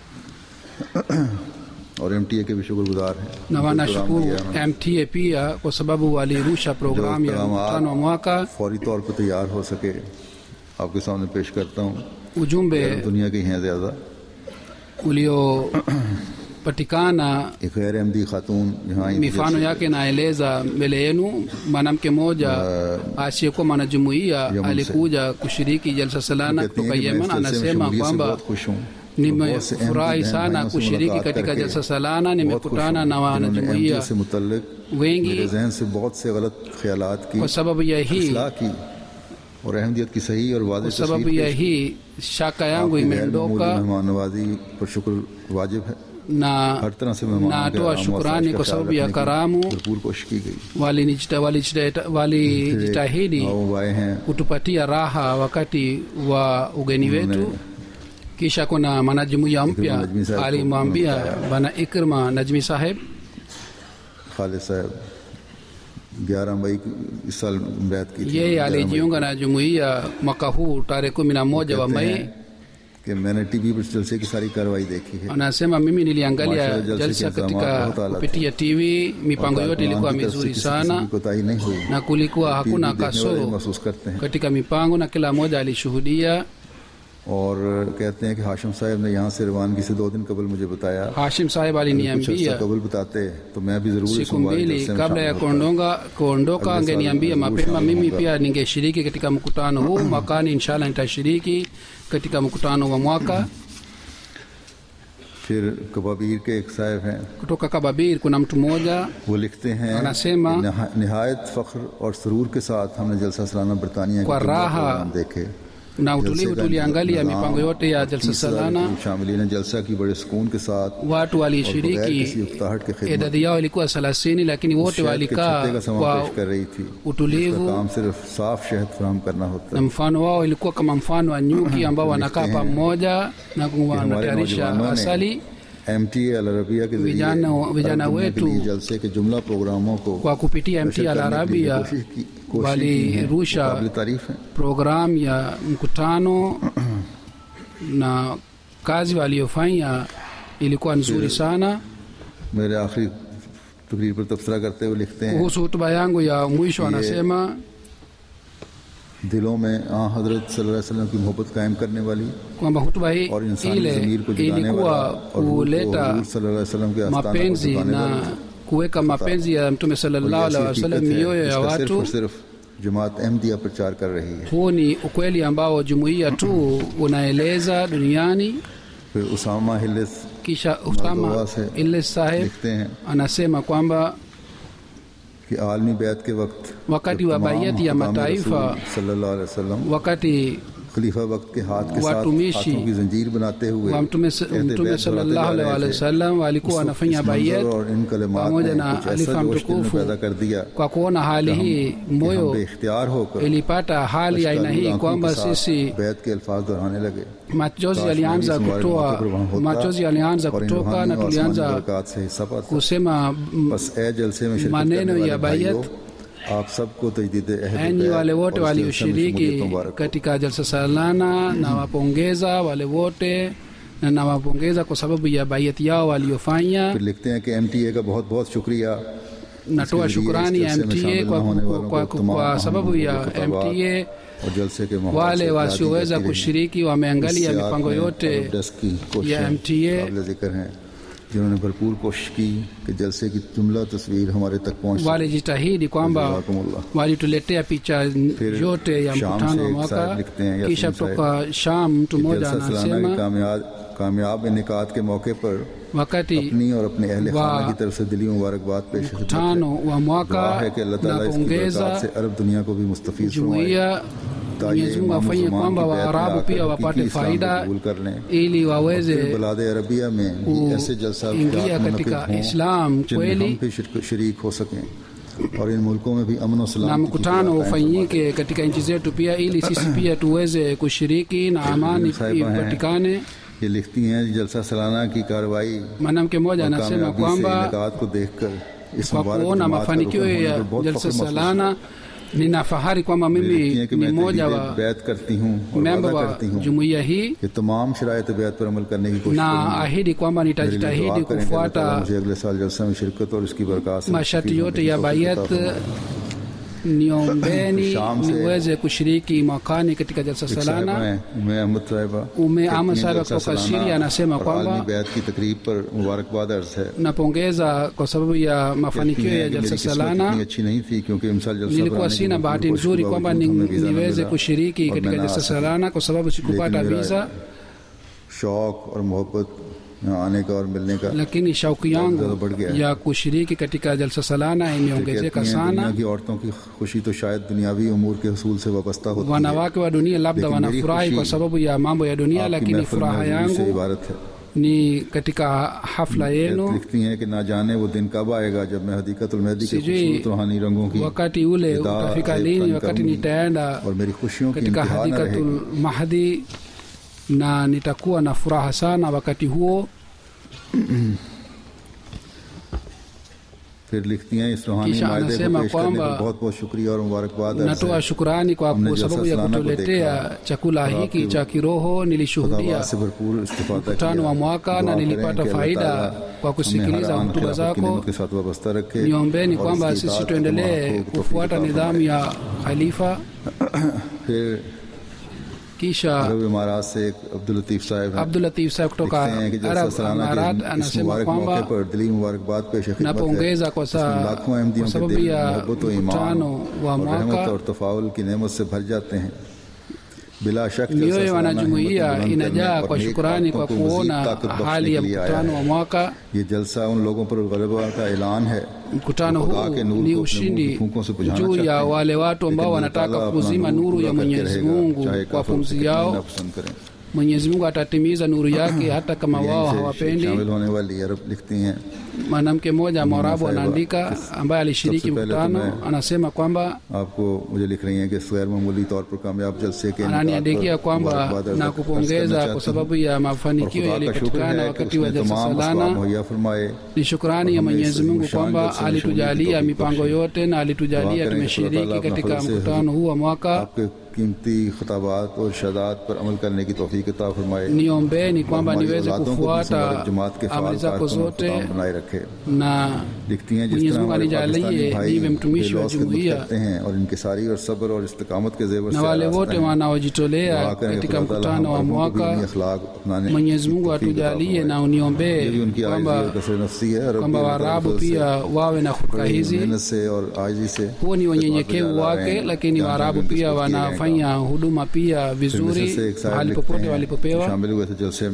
और एम के भी शुक्रगुजार हैं na जो wanashukuru प्रोग्राम दिया उन्होंने। mta pia kwa sababu walirusha programu ya पैगाम mkutano wa mwaka फौरी तौर पर तैयार हो सके आपके सामने पेश करता हूँ ujumbe दुनिया की हैं ज्यादा uliopatikana एक गैर अहमदी खातून यहाँ आई थी mifano जैसे- yake naeleza mbele yenu mwanamke mmoja asiyekuwa mwanajumuiya Yemen se. alikuja kushiriki jalsa salana कहती हैं kutoka कि मैं yemen इस जलसे में anasema शमूलियत से kwamba बहुत खुश हूँ बहुत से अहमदी nimefurahi बहन sana भाइयों से kushiriki मुलाकात katika करके jalsa salana बहुत खुश nimekutana हूँ na जिन्होंने wanajumuiya अहमदियत से मुतल्लिक wengi मेरे जहन से बहुत से गलत ख्यालात की kwa sababu ya hii इस्लाह की और अहमदियत की सही और वादे kwa sababu ya hii shaka yangu imeondoka मेहमान नवाजी पर शुक्र वाजिब है na हर तरह से मेहमानों के natoa आराम और shukrani आसाइश का kwa ख्याल sababu ya रखने की karamu भरपूर कोशिश की गई walijita- walijita- walijitahidi आओ आए हैं kutupatia raha wakati wa ugeni wetu kisha kuna mwanajumuiya mpya Najmi saheb ko alimwambia bana ikrima najmi saheb Khalid साहब ग्यारह मई की- इस साल बैत की थी yeye 11 मई alijiunga na jumuiya mwaka huu tarehe kumi na moja wa कहते mei हैं कि मैंने टीवी पर जलसे की सारी कार्रवाई देखी है anasema mimi niliangalia Mashallah, jalsa jalsa ke katika इंतजामात बहुत आला थे। kupitia tv mipango और yote कारकुनान ilikuwa की तरफ से mizuri किसी sana किस्म की कोताही नहीं हुई na kulikuwa टीवी hakuna देखने वाले kasoro महसूस करते हैं katika mipango na kila mmoja alishuhudia और कहते हैं कि हाशिम साहब ने यहाँ से रवानगी से दो दिन कबल मुझे बताया hashim saheb अगर कुछ aliniambia अर्सा कबल बताते तो मैं भी जरूर इस siku मुबारक mbili जलसे में kabla ya शामिल होता। kuondoka kuondoka Kabla angeniambia sana, mapema sana, mimi sana. pia ningeshiriki katika mkutano huu mwakani inshallah nitashiriki katika mkutano wa mwaka फिर कबाबीर के एक साहब हैं kutoka kababir kuna mtu mmoja वो लिखते हैं Anasema, कि नहा- निहायत फख्र और सरूर के साथ हमने जलसा सालाना बरतानिया के Kwa जुमला raha प्रोग्राम देखे na utulivu tuliangalia mipango yote ya jalsa salana शामिल ने जलसा की बड़े सुकून के साथ watu और बगैर किसी walishiriki उकताहट के खिदमत idadi yao ilikuwa thelathini lakini wote शहद के walikaa छत्ते का समा kwa पेश कर रही थी utulivu इसका काम सिर्फ साफ शहद फराहम करना होता na है mfano wao ilikuwa kama mfano wa nyuki ambao wanakaa Likhte hain pamoja na कि हमारे wanatayarisha नौजवानों asali ने एम टी अल अरबिया के जरिए Vijana- vijana अरब दुनिया के wetu लिए जलसे के जुमला प्रोग्रामों को kwa kupitia नशर mt al करने के लिए arabia कोशिश की कोशिश की है walirusha काबिल तारीफ है programu ya mkutano na kazi waliofanya ilikuwa nzuri sana मेरे आखिरी तकरीर पर तबसरा करते हुए लिखते हैं kuhusu hutuba yangu ya mwisho anasema दिलों में आ हजरत सल्लल्लाहु अलैहि वसल्लम की मोहब्बत कायम करने वाली kwamba hutuba hii और इंसानी ile जमीर को जुटाने वाला ilikuwa और रूह को kuleta हुजूर सल्लल्लाहु अलैहि वसल्लम के आस्थान पर mapenzi झुकाने na वाली kuweka mapenzi ya mtume और ये sallallahu ऐसी alaihi wasallam हकीकत है mioyo ya जिसका सिर्फ watu और सिर्फ जमात अहमदिया प्रचार कर रही है huu ni ukweli ambao jumuiya tu unaeleza duniani फिर उसामा हिलिस kisha usama दुआ से ile saheb लिखते हैं anasema kwamba कि आलमी बैत के वक्त wakati जब wa तमाम bayati ya हुक्काम mataifa रसूल सल्लल्लाहु अलैहि वसल्लम wakati खलीफा वक्त के हाथ के साथ Watumishi हाथों की जंजीर बनाते हुए wa mtume कहते mtume बैत sallallahu बढ़ाते जा alaihi रहे थे। wasallam walikuwa उस वक्त wanafanya इस मंजर bayat और इन कलमात pamoja ने na कुछ ऐसा alifa जोश दिल में mtukufu पैदा कर दिया kwa kuona hali hii कि हम moyo बेख्तियार होकर ilipata hali ya aina अशकारुल hii आंखों kwamba के साथ sisi बैत के अल्फाज दोहराने लगे machozi काश yalianza मेरी इस मुबारक kutoa मौके पर वहाँ होता machozi yalianza और इन kutoka रूहानी na और आसमानी tulianza बरक़ात से हिस्सा पाता kusema mm, बस ए जलसे में शिरकत maneno करने ya वाले भाइयों bayat आप सबको तजदीद अहद enyi बैत wale wote और इस जलसे में walioshiriki शमूलियत मुबारक हो। katika jalsa salana nawapongeza wale wote na nawapongeza kwa sababu ya bayati yao waliofanya फिर लिखते हैं कि एमटीए का बहुत बहुत शुक्रिया natoa इसके जरिए shukrani इस ya जलसे में mta शामिल kwa, न होने kwa, वालों kwa, को तमाम kwa अहम sababu ya लोगों के तबादला mta और जलसे के माहौल wale से इत्यादि wasioweza करती रही। kushiriki wameangalia इस सियाक mipango में yote अरब डेस्क की कोशिशें ya MTA काबिल जिक्र हैं जिन्होंने भरपूर कोशिश की कि जलसे की जुमला तस्वीर हमारे तक पहुंच सके। walijitahidi kwamba जज़ाकुमुल्लाह। walituletea picha फिर yote ya शाम mkutano से wa एक mwaka साहब लिखते हैं, यासीन kisha साहब, kutoka sham mtu कि mmoja जलसा सालाना के anasema कामयाब कामयाब इनकाद के मौके पर wakati अपनी और अपने अहल वा- खाना की तरफ से दिली मुबारकबाद पेश खिदमत है। mkutano wa दुआ mwaka है कि अल्लाह ताला इसकी napongeza बरकत से अरब दुनिया को भी मुस्तफीज फरमाए jumuiya ताकि Mwenyezi Mungu इमाम afanye मुसलमान kwamba की बैत में Waarabu आकर pia हकीकी wapate इस्लाम को faida कबूल कर लें ili फिर waweze बलाद अरबिया में भी ऐसे जलसा kuingia katika Islam जिनमें kweli हम भी शिरक- शरीक हो सकें और इन मुल्कों में भी अमन और na सलामती की mkutano खुदा कायम ufanyike katika nchi zetu pia ili sisi pia tuweze kushiriki na amani साहिबा हैं। ipatikane ये लिखती हैं जलसा सालाना की कार्रवाई mwanamke mmoja और anasema कामयाबी से kwamba इनकाद को देखकर इस kwa मुबारक kuona जमात का mafanikio रुकन होने ya पर बहुत jalsa फख्र महसूस salana nina fahari kwamba हुआ। ये लिखती mimi हैं कि ni मैं mmoja तजदीद wa बैत करती हूँ और memba वादा wa करती हूँ jumuiya hii कि तमाम शरायत बैत पर अमल करने की कोशिश na करूंगी। ahidi kwamba मेरे लिए दुआ nitajitahidi करें कि अल्लाह ताला kufuata मुझे अगले साल जलसा में शिरकत और इसकी बरकत से masharti मुस्तफीद yote होने की ya तौफीक bayat अता फरमाए। niombeni Sham se- niweze kushiriki mwakani katika jalsa एक साहिबा salana हैं, उम्मे अहमद साहिबा Umme कहती Ahmad हैं, साहिबा जलसा kutoka सालाना Syria anasema और kwamba- आलमी बैत की तकरीब पर मुबारकबाद अर्ज है napongeza kwa sababu ya कहती mafanikio हैं ya कि jalsa मेरी किस्मत salana इतनी अच्छी नहीं थी क्योंकि इमसाल जलसा nilikuwa बनाने की sina भरपूर bahati कोशिश nzuri के kwamba बावजूद ni- हमें वीज़ा न niweze मिला kushiriki और katika मैं ना jalsa आ सका। salana kwa sababu sikupata लेकिन मेरा visa शौक और मोहब्बत यहाँ आने का और मिलने का lakini shauku ज्यादा yangu बढ़ गया है। ya kushiriki katika jalsa salana कहती imeongezeka हैं, दुनिया sana की औरतों की खुशी तो शायद दुनियावी उमूर के हसूल से वाबस्ता होती है wanawake wa dunia labda Lakini मेरी wanafurahi खुशी kwa sababu ya mambo ya dunia आपकी lakini महफिल में furaha हजूरी से yangu इबारत है ni katika hafla yenu लिखती हैं कि ना जाने वो दिन कब आएगा जब मैं हदीकतुल मेहदी के Sijui खूबसूरत रूहानी रंगों की wakati ule विदा utafika एक lini फन wakati करूंगी nitaenda और मेरी खुशियों की katika इंतहा न रहेगी hadikatul mahdi na nitakuwa na furaha sana wakati huo फिर लिखती हैं इस रूहानी Kisha मायदे को anasema पेश करने kwamba पर बहुत बहुत शुक्रिया और मुबारकबाद अर्ज natoa है। shukurani kwa हमने kwa जलसा sababu ya सालाना को kutuletea देखा chakula और hiki आपके cha kiroho nilishuhudia खुदाबाद से भरपूर इस्तिफादा mkutano wa किया। mwaka दुआ na करें nilipata कि अल्लाह faida ताला kwa kusikiliza हमें हर आन hotuba खिलाफत की zako नेमत के साथ वाबस्ता रखे niombeni और kwamba इसकी sisi इताअत tuendelee को तौफीक kufuata अता nidhamu ya khalifa फरमाए। फिर kisha अरब इमारात से एक अब्दुल लतीफ साहब हैं abdul latif saheb kutoka लिखते हैं कि जलसा arab सालाना amarat के इस anasema मुबारक kwamba मौके पर दिली मुबारकबाद पेश खिदमत है napongeza kwa इसमें saa लाखों अहमदियों kwa के sababu दिल ya मोहब्बत और ईमान mkutano wa और रहमत mwaka और तफाउल की नेमत से भर जाते हैं बिला शक जलसा mioyo ya सालाना wanajumuiya हिम्मत बुलंद करने inajaa और kwa नेक shukurani आदतों kwa को मजीद kuona ताकत बख्शने hali ya के लिए आया mkutano wa है। mwaka ये जलसा उन लोगों पर गलबा का ऐलान है mkutano जो खुदा huu के नूर ni को अपने ushindi मुंह की फूंकों से बुझाना juu चाहते ya हैं। wale watu ambao लेकिन wanataka अल्लाह ताला kuzima अपना nuru पूरा ya करके mwenyezi रहेगा, mungu चाहे kwa काफिर pumzi उसे कितना yao नापसंद करें। mwenyezi mungu atatimiza nuru yake hata kama यहीं wao से hawapendi शामिल होने वाली अरब लिखती हैं mwanamke mmoja mwarabu Sahiba, anaandika ambaye alishiriki सबसे पहले तो mkutano मैं- anasema kwamba आपको मुझे लिख रही हैं कि इस गैर मामूली तौर पर कामयाब जलसे के इनकार ananiandikia पर kwamba मुबारकबाद अर्ज- na अर्ज करना kupongeza चाहती kwa हूं। sababu ya और mafanikio खुदा का शुक्र yaliyopatikana है कि wakati wa उसने jalsa तमाम असबाब salana मुहैया फरमाए ni shukrani ya और हमें mwenyezi इस mungu शान kwamba जलसे में alitujalia शमूलियत की mipango तौफीक yote na alitujalia दुआ करें कि खुदा ताला tumeshiriki अपना katika फजल से mkutano huu wa mwaka आपके कीमती खताबात और शदात पर अमल करने की तौफीक अता फरमाए niombeni kwamba हमारी niweze औलादों को भी kufuata मुबारक जमात के amri फाल zako कारकुन और zote खुदाम बनाए रखे na लिखती हैं जिस Mwenyezi तरह Mungu हमारे anijalie पाकिस्तानी भाई niwe mtumishi wa बेलौस खिदमत jumuiya करते हैं और इनके सारी और सब्र और इस्तकामत के जेवर na से wale आरास्ता wote हैं। wanaojitolea दुआ करें katika खुदा ताला mkutano wa हम मरहूम को भी mwaka इन्हीं अखलाक अपनाने mwenyezi की mungu तौफीक अता atujalie फरमाए। na ये भी uniombee उनकी आजी kwamba और कसर नफसी है अरब kwamba की waarabu तरफ से pia wawe na hulka बड़ी hizi मेहनत से और आजी से huo ni खिदमत में unyenyekevu डाला wake है। lakini जहाँ waarabu जहाँ pia जिसको किए गए wanafanya huduma pia फिर मिस्र vizuri से एक साहब mahali लिखते popote हैं, walipopewa शामिल हुए थे जलसे में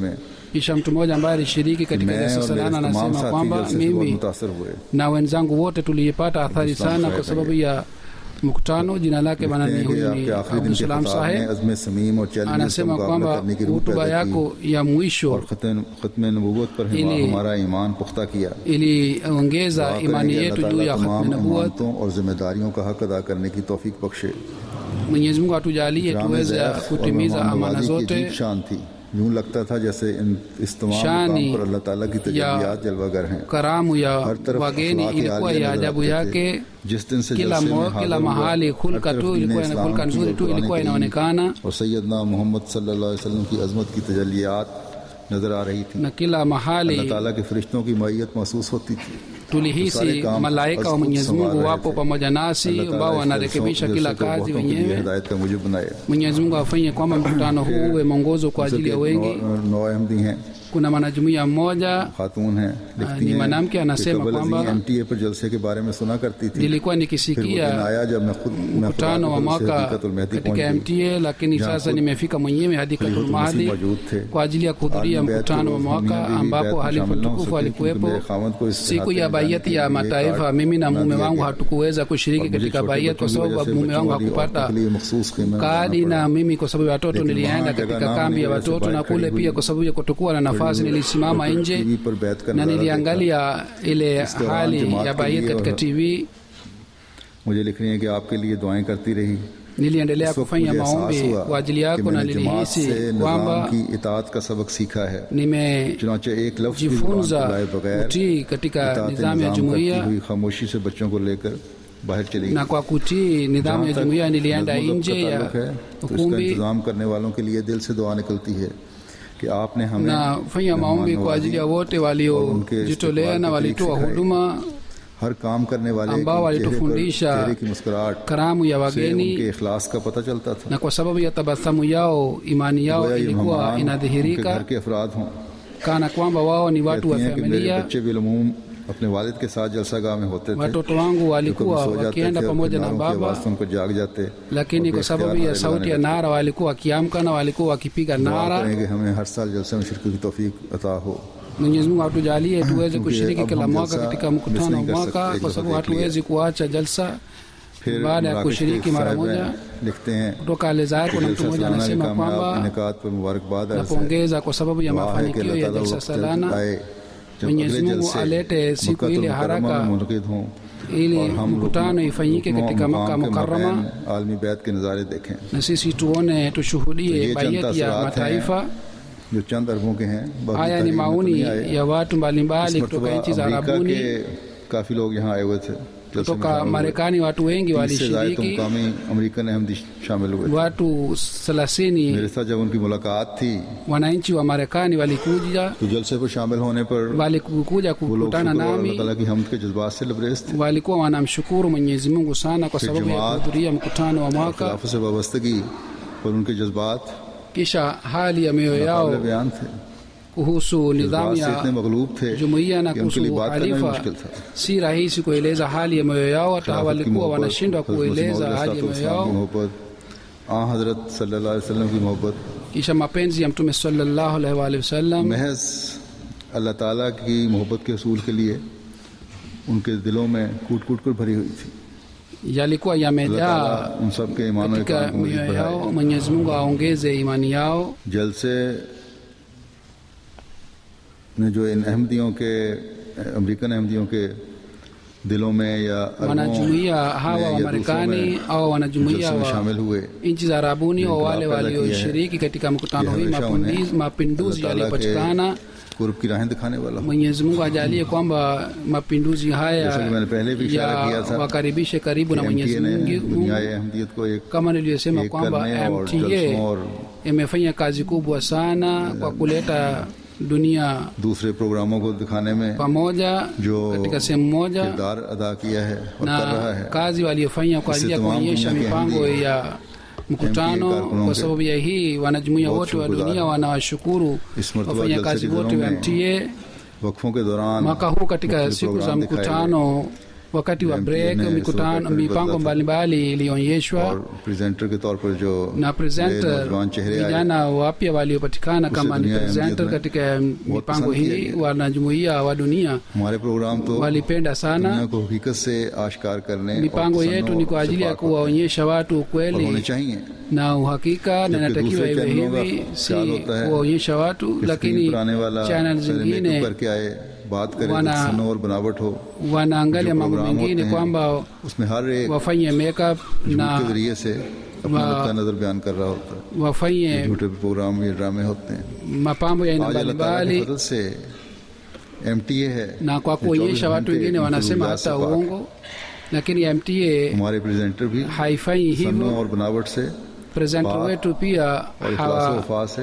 kisha mtu mmoja ambaye alishiriki katika मैं jalsa और मेरे salana तमाम anasema साथी kwamba जलसे से बहुत mimi मुतासर हुए na wenzangu wote tulipata athari Abdul Salam sana Saheb kwa sababu ya mkutano jina lake bana लिखते ni हैं कि huyu ni आपके आखिरी दिन के abdusalam खिताब में saheb अज़म समीम और चैलेंजेस का anasema मुकाबला kwamba करने की रूह hutuba पैदा की yako ya mwisho और खत्म नबूवत पर हम- ili- हमारा ईमान पुख्ता किया iliongeza दुआ करें imani कि yetu अल्लाह juu ताला ya तमाम khatmi nabuat अमानतों और जिम्मेदारियों का हक अदा करने की तौफीक बख्शे mwenyezi mungu atujalie इकराम tuweze ज़ैफ़ और kutimiza मेहमान amana नवाज़ी की zote अजीब शान थी यूं लगता था जैसे इन इस तमाम शानी मुकाम पर अल्लाह ताला की तजलियात जलवागर हैं karamu ya हर तरफ wageni अखलाक ilikuwa आलिया ya नजर ajabu आते yake थे। जिस दिन से kila, जलसे mo, में kila हाजिर हुआ, mahali हर hulka तरफ tu दीन ilikuwa ina इस्लाम hulka की nzuri और tu कुरान ilikuwa करीम inaonekana और सैयदना मोहम्मद सल्लल्लाहु अलैहि वसल्लम की अजमत की तजलियात नजर आ रही थी na kila mahali अल्लाह ताला के फरिश्तों की मैयत महसूस होती थी tulihisi काम malaika wa अज़ खुद mwenyezi संवार mungu रहे wapo थे। pamoja nasi अल्लाह ताला ambao इस wanarekebisha जलसों- kila जलसे को kazi बहुतों के लिए wenyewe हिदायत का मुझे बनाए mwenyezi mungu afanye kwamba mkutano huu uwe mwongozo kwa ajili ya wengi नौ अहमदी हैं kuna mwanajumuiya mmoja खातून हैं लिखती ni हैं mwanamke anasema कि कबल kwamba अज़ीं एमटीए पर जलसे के बारे में सुना करती थी nilikuwa फिर वो दिन nikisikia आया जब मैं खुद मैं खुदा mkutano wa के फजल से mwaka हकीकतुल मेहदी पहुंच katika गई mta lakini जहाँ sasa खुद nimefika mwenyewe hadi खलीफुल katul मसीह mahdi मौजूद थे kwa ajili ya kuhudhuria आदमी बैत mkutano wa को mwaka दुनिया में भी ambapo बैत में halifu शामिल ना हो mtukufu सके, alikuwepo क्योंकि मेरे खामद को इस siku हाथ ya में bayati जाने ya के लिए mataifa कार्ड mimi na बना mume दिया wangu गया। hatukuweza kushiriki और मुझे katika छोटे bayat kwa बच्चों की sababu वजह से mume बच्चों wangu वाली hakupata औरतों के लिए मखसूस कीमत kadi बनाना na पड़ा। mimi kwa sababu ya watoto Lakini nilienda वहाँ katika जगह नाम kambi ya नहीं watoto वैसे na बाइक kule खड़ी pia हुई। kwa sababu ya kutokuwa na nafasi हुई। nilisimama तो nje टीवी पर बैत का na नज़ारा niliangalia ile इस दौरान hali जमात ya के bayat लिए katika और- tv मुझे लिख रही है कि आपके लिए दुआएं करती रही niliendelea इस वक्त kufanya मुझे एहसास maombi हुआ kwa ajili कि yako na मैंने जमात से nilihisi निजाम kwamba की इतात का सबक सीखा है nime चुनाचे एक लफ्ज भी जुबान को jifunza लाए बगैर kutii katika इतात nidhamu ya निजाम करती jumuiya हुई खामोशी से बच्चों को लेकर बाहर चली na गई kwa kutii nidhamu जहाँ ya तक jumuiya nilienda नज़्म ज़ब्त nje का ya ताल्लुक है, तो इसका ukumbi इंतजाम करने वालों के लिए दिल से दुआ निकलती है कि आपने हमें nafanya मेहमान maombi kwa नवाजी ajili ya wote और उनके waliojitolea na इस्तिकबाल के walitoa तरीके सिखाए। huduma हर काम करने वाले के ambao चेहरे पर walitufundisha चेहरे की मुस्कुराहट karamu ya से wageni उनके इखलास का पता चलता था na kwa sababu ya tabasamu yao imani yao गोया ये ilikuwa मेहमान उनके घर inadhihirika के अफराद हों kana kwamba wao ni watu wa कहती हैं कि मेरे familia बच्चे बिलमूम अपने वालिद के साथ जलसा गाह में होते थे watoto wangu जो कभी walikuwa सो जाते wakienda थे और pamoja na किनारों की baba आवाज सुनकर जाग जाते lakini और kwa sababu बेख्तियार ya नारे sauti ya लगाने nara walikuwa wakiamka na walikuwa wakipiga लगते। दुआ nara करें कि हमें हर साल जलसे में शिरकत की तौफीक अता हो mwenyezi mungu atujalie tuweze क्योंकि kushiriki अब kila हम mwaka जलसा katika miss mkutano wa नहीं कर mwaka सकते, kwa एक sababu दफा देख लिया। hatuwezi kuacha jalsa फिर baada ya मराकश के kushiriki mara साहिब moja लिखते हैं kutoka Alzair कि kuna mtu जलसा mmoja सालाना के anasema कामयाब kwamba इनेकात पर मुबारकबाद अर्ज है napongeza kwa sababu ya दुआ है कि mafanikio अल्लाह ya ताला jalsa वक्त salana आए जब Mwenyezi अगले Mungu जलसे alete siku मक्कातुल ile मुकर्रमा haraka में मुनक़िद हों ili और हम mkutano रुकन- ifanyike रुकनों katika मुकाम Maka के Mukarrama मबैन आलमी बैत के नज़ारे देखें na sisi tuone तो tushuhudie ये चंद bayeti ya असरात mataifa हैं जो चंद अरबों के हैं बाकी haya ni तारीख में तो maoni नहीं आए। ya watu इस mbalimbali मरतबा kutoka nchi za America arabuni के काफी लोग यहाँ आए हुए थे जलसे में kutoka शामिल हुए। marekani watu wengi तीस से ज्यादा तो walishiriki मुकामी अमेरिकन अहमदी शामिल हुए watu thelathini मेरे साथ जब उनकी मुलाकात थी wananchi wa marekani walikuja तो जलसे पर शामिल होने पर walikuja वो लोग kukutana शुक्र और अल्लाह nami ताला की हमद के जज्बात से लबरेज थे walikuwa wanamshukuru mwenyezi mungu sana kwa Fi sababu ya Jamaat, kuhudhuria mkutano wa mwaka खिलाफत से वाबस्तगी और उनके जज्बात kisha hali ya mioyo काबिल yao बयान थे kuhusu nidhamu जज्बात से इतने ya मगलूब थे jumuiya na कि उनके लिए kuhusu बात करना भी halifa मुश्किल था si rahisi kueleza hali ya mioyo yao hata खिलाफत की walikuwa मोहब्बत, wanashindwa हज़रत मसीह kueleza मौद hali ya mioyo की yao मोहब्बत आ हजरत सल्लल्लाहु अलैहि वसल्लम की मोहब्बत kisha mapenzi ya mtume sallallahu alaihi wa alihi wasallam महज अल्लाह ताला की मोहब्बत के असूल के लिए उनके दिलों में कूट कूट कर भरी हुई थी yalikuwa अल्लाह yamejaa ताला उन सब के ईमान और katika इकान को मजीद mioyo yao बढ़ाए mwenyezi mungu aongeze imani yao जलसे ने जो इन अहमदियों के अमेरिकन अहमदियों के दिलों में या अरबों wanajumuiya hawa में wa या दूसरों marekani में au wanajumuiya जलसे में wa शामिल हुए nchi za arabuni au Inqilab wale पैदा किया है। walioshiriki katika mkutano ये hii हमेशा mapinduzi, उन्हें mapinduzi अल्लाह ताला yaliyopatikana के कुर्ब की राहें दिखाने वाला हो mwenyezi mungu ajalie kwamba mapinduzi haya जैसा कि मैंने पहले भी इशारा किया था wakaribishe karibu na कि mwenyezi MTA ने mungu दुनिया अहमदियत को एक kama nilivyosema एक kwamba करने और mta जलसों और imefanya kazi kubwa sana kwa kuleta dunia दूसरे प्रोग्रामों को दिखाने में pamoja जो katika sehemu moja किरदार अदा किया है और कर रहा na है kazi waliyofanya kwa ajili ya Issi tamam kuonyesha dunia ke mipango Ahmadi ya mkutano कारकुनों kwa के sababu ya hii wanajumuia बहुत wote wa शुक्रगुजार dunia हैं। wanawashukuru इस मरतबा wafanyakazi जलसे के wote दिनों wa में mta वक्फों के दौरान mwaka huu katika मुख्तलिफ siku za प्रोग्राम दिखाए गए। mkutano wakati wa MTA break ने mikutano इस वक्त mipango बदला था। mbalimbali ilionyeshwa और प्रेजेंटर के तौर पर जो na नए presenter नौजवान चेहरे आए vijana wapya waliopatikana kama ni dunia ya presenter MDF katika mipango पसंद किया hii गया। wanajumuia wa dunia हमारे प्रोग्राम तो walipenda दुनिया sana को हकीकत से आश्कार करने और mipango तसन्नुह yetu ni और kwa ajili ya Shafqat kuwaonyesha watu और होने ukweli चाहिए na uhakika na जबकि inatakiwa दूसरे iwe चैनलों का hivi si ख्याल होता है kuwaonyesha watu कि स्क्रीन lakini पर आने वाला channel पहले zingine मेकअप करके आए बात करे wana- तसन्नुह और बनावट हो wanaangalia जो mambo प्रोग्राम mengine होते हैं, kwamba उसमें हर एक wafanye makeup झूठ na के जरिए से अपना वा- नुक्ता नजर बयान कर रहा होता है wafanye झूठे प्रोग्राम ये ड्रामे होते हैं mapambo ya aina आज अल्लाह ताला mbalimbali के फजल से एमटीए है na kwa जो 24 kuonyesha watu घंटे wengine wanasema इंफ्लुएंजा से hata पाक है। uongo lakini mta हमारे प्रेजेंटर भी haifanyi सन्नों hivyo और बनावट से presenter पाक wetu pia और इखलास hawa, वफा से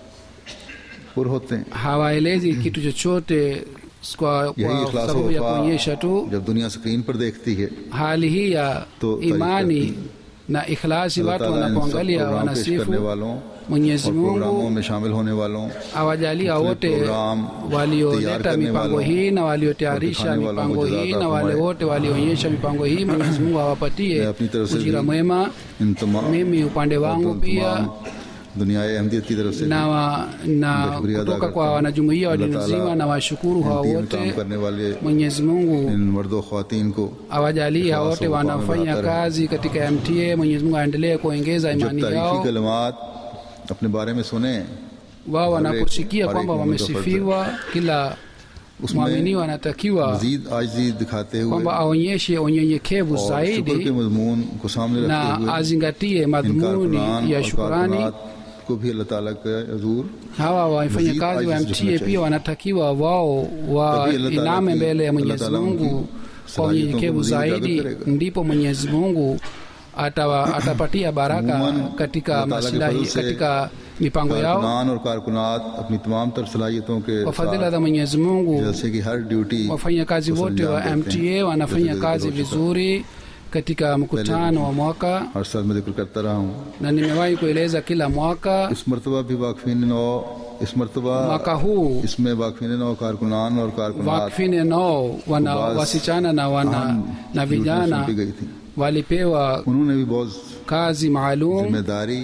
पुर होते हैं hawaelezi kitu chochote kwa, यही kwa इखलास sababu ya वफा kuonyesha tu जब दुनिया स्क्रीन पर देखती है hali hii ya तो तारीफ imani करती na ikhlasi अल्लाह watu ताला इन सब wanapoangalia प्रोग्राम पेश करने wanasifu वालों mwenyezi और प्रोग्रामों mungu में शामिल होने वालों awajalia मुख्तलिफ wote प्रोग्राम तैयार walioleta करने mipango वालों hii na और waliotayarisha दिखाने वालों को mipango जज़ा hii अता na wale फरमाए। wote walioonyesha mipango hii mwenyezi mungu मैं awapatie अपनी तरफ से ujira भी mwema इन तमाम mimi upande और wangu तमाम pia दुनिया अहमदियत की तरफ से na, भी wa, na शुक्रिया अदा kutoka करता kwa हूं। wanajumuia wa अल्लाह dini ताला nzima na washukuru hawa MTA में wote काम करने वाले mwenyezi mungu इन मर्दों खातन को awajalie hawa wote Ikhlasu wa wanafanya fahmu na kazi katika mta mwenyezi mungu aendelee kuongeza जब imani तारीफी yao कलमात अपने बारे में सुने wao हर wanaposikia एक- हर kwamba एक मोमिन का फर्ज wamesifiwa kila उसमें mwaminiwa anatakiwa मजीद आजी दिखाते हुए kwamba aonyeshe unyenyekevu और शुक्र के zaidi मजमून को सामने रखते na हुए azingatie इन madhumuni कारकुनान ya और shukurani कारकुनात को भी अल्लाह ताला का हजूर hawa wafanya Mazid kazi wa ajiz mta rukna pia chahiye. wanatakiwa wao Tabii Allah Taala wainame ki- mbele ya Allah mwenyezi Taala mungu unki kwa salahiyatों को unyenyekevu मजीद उजागर zaidi करेगा। ndipo mwenyezi mungu atawa, atapatia baraka Umuman, katika Allah Taala ke maslahi fadhl se katika mipango yao कारकुनान और कारकुनात अपनी तमाम तर सलाहियतों के kwa fadhila साथ za mwenyezi mungu जैसे कि हर ड्यूटी wafanyakazi को wote wa संजाम देते हैं। mta wanafanya जैसे kazi कि रोज vizuri katika mkutano wa mwaka हर साल मैं जिक्र करता रहा हूँ na nimewahi kueleza kila mwaka इस मरतबा भी वाकफीन नौ इस मरतबा mwaka huu इसमें वाकफीन नौ कारकुनान और कारकुनात wakfine nao wana Bas- wasichana na wana अहम na ड्यूटियां vijana सौंपी गई थी walipewa उन्होंने भी बहुत kazi maalum जिम्मेदारी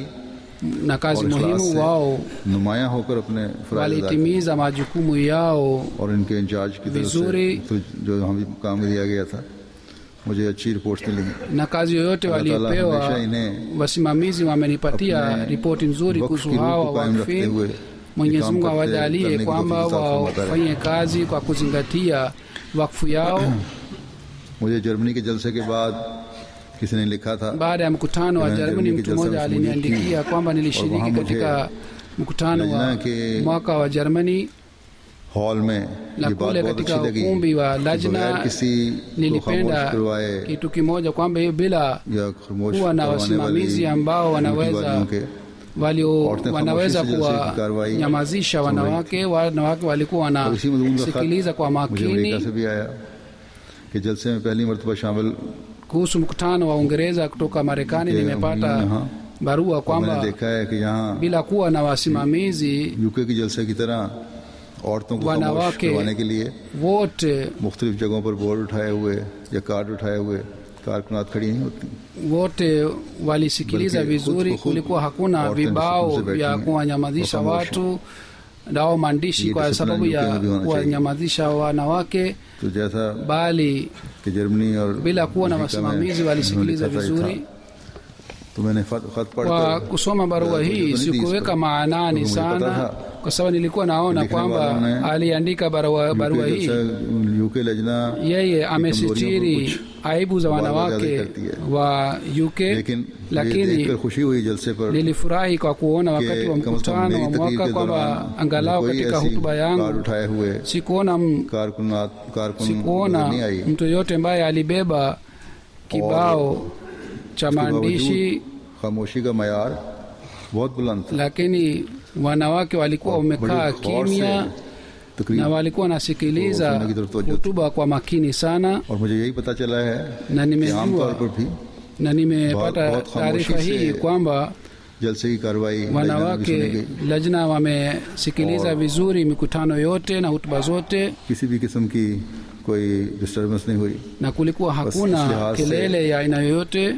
na kazi और इखलास muhimu से wao नुमाया होकर अपने फराइज अदा किए। walitimiza majukumu yao और इनके इंचार्ज की तरफ से विजूरी। तो जो हमें काम दिया गया था मुझे अच्छी रिपोर्ट्स मिली na kazi yoyote Allah Taala waliopewa हमेशा इन्हें wasimamizi wamenipatia अपने ripoti nzuri वक्फ kuhusu की रूह hawa को कायम रखते wakfi हुए mwenyezi काम mungu करते- awajalie करने की kwamba तौफीक अता फरमाता रहे। wafanye kazi kwa kuzingatia wakfu yao मुझे जर्मनी के जलसे के बाद किसी ने लिखा था baada ya mkutano wa Jana Jerumani Jerumani mtu mmoja kijasa aliniandikia kwamba nilishiriki wahamu katika mkutano wa lajna ke- mwaka wa Jerumani hall में na ये बात kule बहुत katika अच्छी लगी ukumbi wa कि lajna बगैर किसी को खामोश nilipenda करवाए kitu kimoja kwamba hiyo bila या खामोश kuwa na करवाने wasimamizi वाली ambao ड्यूटी wanaweza वालियों के walio Orte wanaweza khamoshi se jalse ki karwai kuwanyamazisha wanawake wanawake walikuwa और इसी मजमून का wanasikiliza kwa खत मुझे अमेरिका makini से भी आया कि जलसे में पहली मरतबा शामिल kuhusu mkutano wa Uingereza kutoka Marekani के nimepata यहाँ barua और मैंने kwamba देखा है कि यहाँ bila kuwa na wasimamizi UK की जलसे की तरह औरतों को खामोश wanawake करवाने के लिए wote मुख्तलिफ जगहों पर बोर्ड उठाए हुए या कार्ड उठाए हुए कारकुनात खड़ी नहीं होती wote walisikiliza Balki vizuri khud ko khud kulikuwa hakuna aurteं vibao सुकून से vya बैठी हैं kuwanyamazisha और खामोश watu au maandishi ये kwa discipline sababu UK ya में भी होना चाहिए। kuwanyamazisha wanawake तो जैसा bali कि जर्मनी और bila kuwa na अमेरिका में wasimamizi walisikiliza उन्होंने लिखा था vizuri ये था। तो मैंने खत खत kwa पढ़कर kusoma barua तो hii नहीं दी इस sikuweka पर। maanani तो मुझे पता sana था kwa sababu nilikuwa naona लिखने kwamba वालों ने aliandika barua, barua hii UK लजना yeye की कमजोरियों amesitiri को कुछ aibu za वादा wanawake ज्यादा करती है। wa UK लेकिन ये lakini देखकर खुशी हुई जलसे पर nilifurahi kwa kuona wakati wa कि कम से कम mkutano मेरी wa तकरीर mwaka के kwamba दौरान angalau कोई katika ऐसी hutuba कार्ड yangu उठाए हुए sikuona m- कारकुनात कारकुन नजर sikuona नहीं आई mtu yoyote ambaye alibeba kibao cha इसके maandishi बावजूद खामोशी का मैार बहुत बुलंद था lakini wanawake walikuwa wamekaa बड़े गौर से kimya तकरीर na walikuwa wanasikiliza तो सुनने की तरफ तवज्जो hutuba kwa makini sana और मुझे यही पता चला है na कि nimejua आमतौर पर भी na nimepata बहुत- बहुत taarifa खामोशी hii से kwamba जलसे की कार्रवाई लजनत में भी सुनी wanawake गई lajna wamesikiliza और- vizuri mikutano yote na hutuba zote किसी भी किस्म की कोई डिस्टर्बेंस नहीं हुई na kulikuwa इस hakuna लिहाज से- kelele ya aina yoyote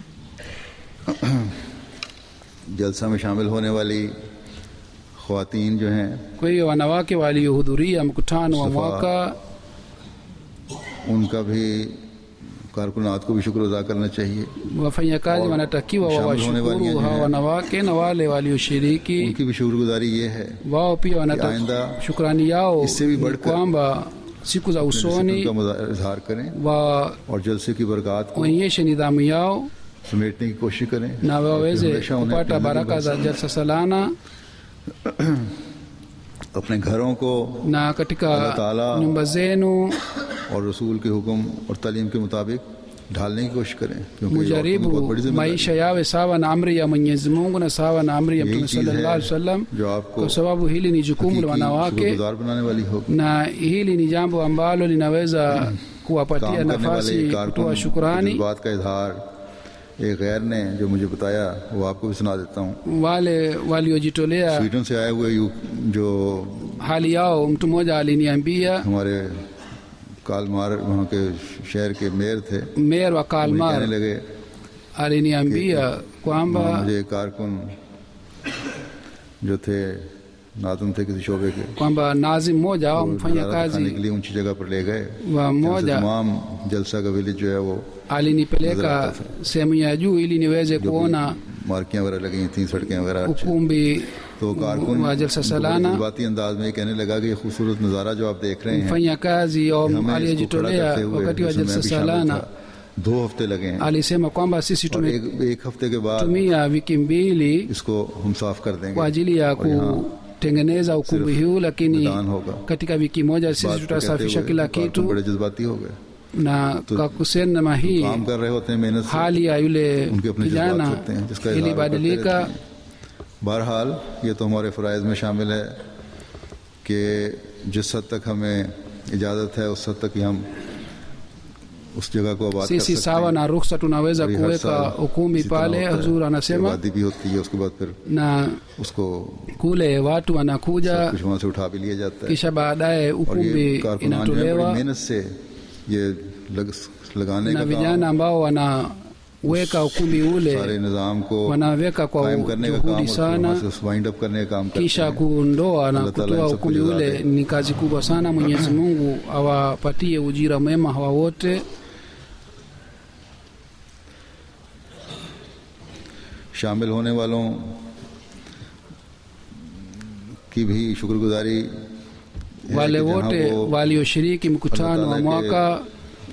जलसा में शामिल होने वाली खातन जो हैं kwa hiyo wanawake waliohudhuria mkutano wa Safa. mwaka उनका भी कारकुनात को भी शुक्र अदा करना चाहिए wafanyakazi और wanatakiwa शामिल होने वाली wawashukuru जो hawa हैं, wanawake na wale walioshiriki उनकी भी शुक्रगुजारी ये है wao pia कि wanata आइंदा shukrani yao इससे भी ni बढ़कर kwamba siku za discipline usoni का मुजा- इजहार करें waonyeshe और जलसे की बरकत को nidhamu yao समेटने की कोशिश करें na और waweze हमेशा उन्हें kupata अपनी baraka za जिंदगी jalsa salana में अपने घरों को na katika Allah Taala nyumba zenu और रसूल के हुक्म और तालीम के मुताबिक ढालने की कोशिश करें क्योंकि ये औरतों की बहुत mujaribu बड़ी जिम्मेदारी maisha yawe sawa na amri ya mwenyezi mungu na sawa na amri ya यही mtume चीज sallallahu alaihi है wasallam जो आपको kwa sababu hili ni jukumu la हकीकी wanawake शुक्रगुजार बनाने वाली होगी na hili ni jambo ambalo linaweza kuwapatia काम करने वाले nafasi कारकुन kutoa इस shukurani बात का इजहार एक गैर ने जो मुझे बताया वो आपको भी सुना देता हूँ wale waliojitolea स्वीडन से आए हुए यू- जो hali yao mtu mmoja aliniambia हमारे कालमार वहाँ के शहर के मेयर थे meya wa मुझे कहने kalmar लगे aliniambia वहाँ kwamba मुझे एक कारकुन जो थे नादम थे किसी शोबे के kwamba nazi mmoja au वो mfanya नज़ारा दिखाने के kazi लिए ऊंची जगह पर ले गए wa जहाँ से mmoja तमाम जलसा का विलेज जो है वो alinipeleka sehemu ya juu ili niweze जो kuona भी मार्कियां वगैरह लगी थी सड़कें वगैरह अच्छी ukumbi तो कारकुन wa jalsa उनको salana जज्बाती अंदाज में ये कहने लगा कि ये खूबसूरत नज़ारा जो आप देख रहे हैं mfanya kazi au हमें इसको खड़ा aliyejitolea करते हुए wakati wa जिसमें मैं jalsa भी शामिल salana था, दो हफ्ते लगे हैं alisema kwamba sisi और एक, एक हफ्ते के बाद tumetumia wiki mbili इसको हम साफ कर देंगे kwa ajili ya और यहाँ kutengeneza ukumbi huu lakini मैदान होगा katika wiki moja बात sisi को कहते tutasafisha हुए kila कारकुन kitu बड़े जज्बाती हो गए na kwa kusema hii काम कर रहे होते हैं मेहनत से hali ya yule उनके अपने जज्बात kijana होते हैं जिसका इजहार वो करते ilibadilika रहते हैं। बहरहाल ये तो हमारे फ़राइज़ में शामिल है कि जिस हद तक हमें इजाज़त है उस हद तक ही हम उस जगह को आबाद कर sisi सकते sawa हैं na ruhusa tunaweza और ये हर kuweka साल ukumbi इसी तरह pale होता है। huzur anasema आबादी भी होती है उसके बाद फिर na उसको kule watu wanakuja कुछ वहाँ से उठा भी लिया जाता है kisha baadaye और ये ukumbi कारकुनान जो है बड़ी inatolewa मेहनत से ये लग, लगाने na का vijana काम ambao wanaweka ukumbi सारे ule निज़ाम को wanaweka kwa कायम करने का काम juhudi और sana वहाँ से वाइंड अप करने का काम करते kisha हैं kuondoa na Allah Ta'ala kutoa in ukumbi सबको ule जज़ा दे। ni kazi kubwa sana mwenyezi mungu awapatie ujira mwema hawa wote शामिल होने वालों की भी शुक्रगुजारी है wale कि जहाँ wote वो walioshiriki mkutano wa Allah Ta'ala mwaka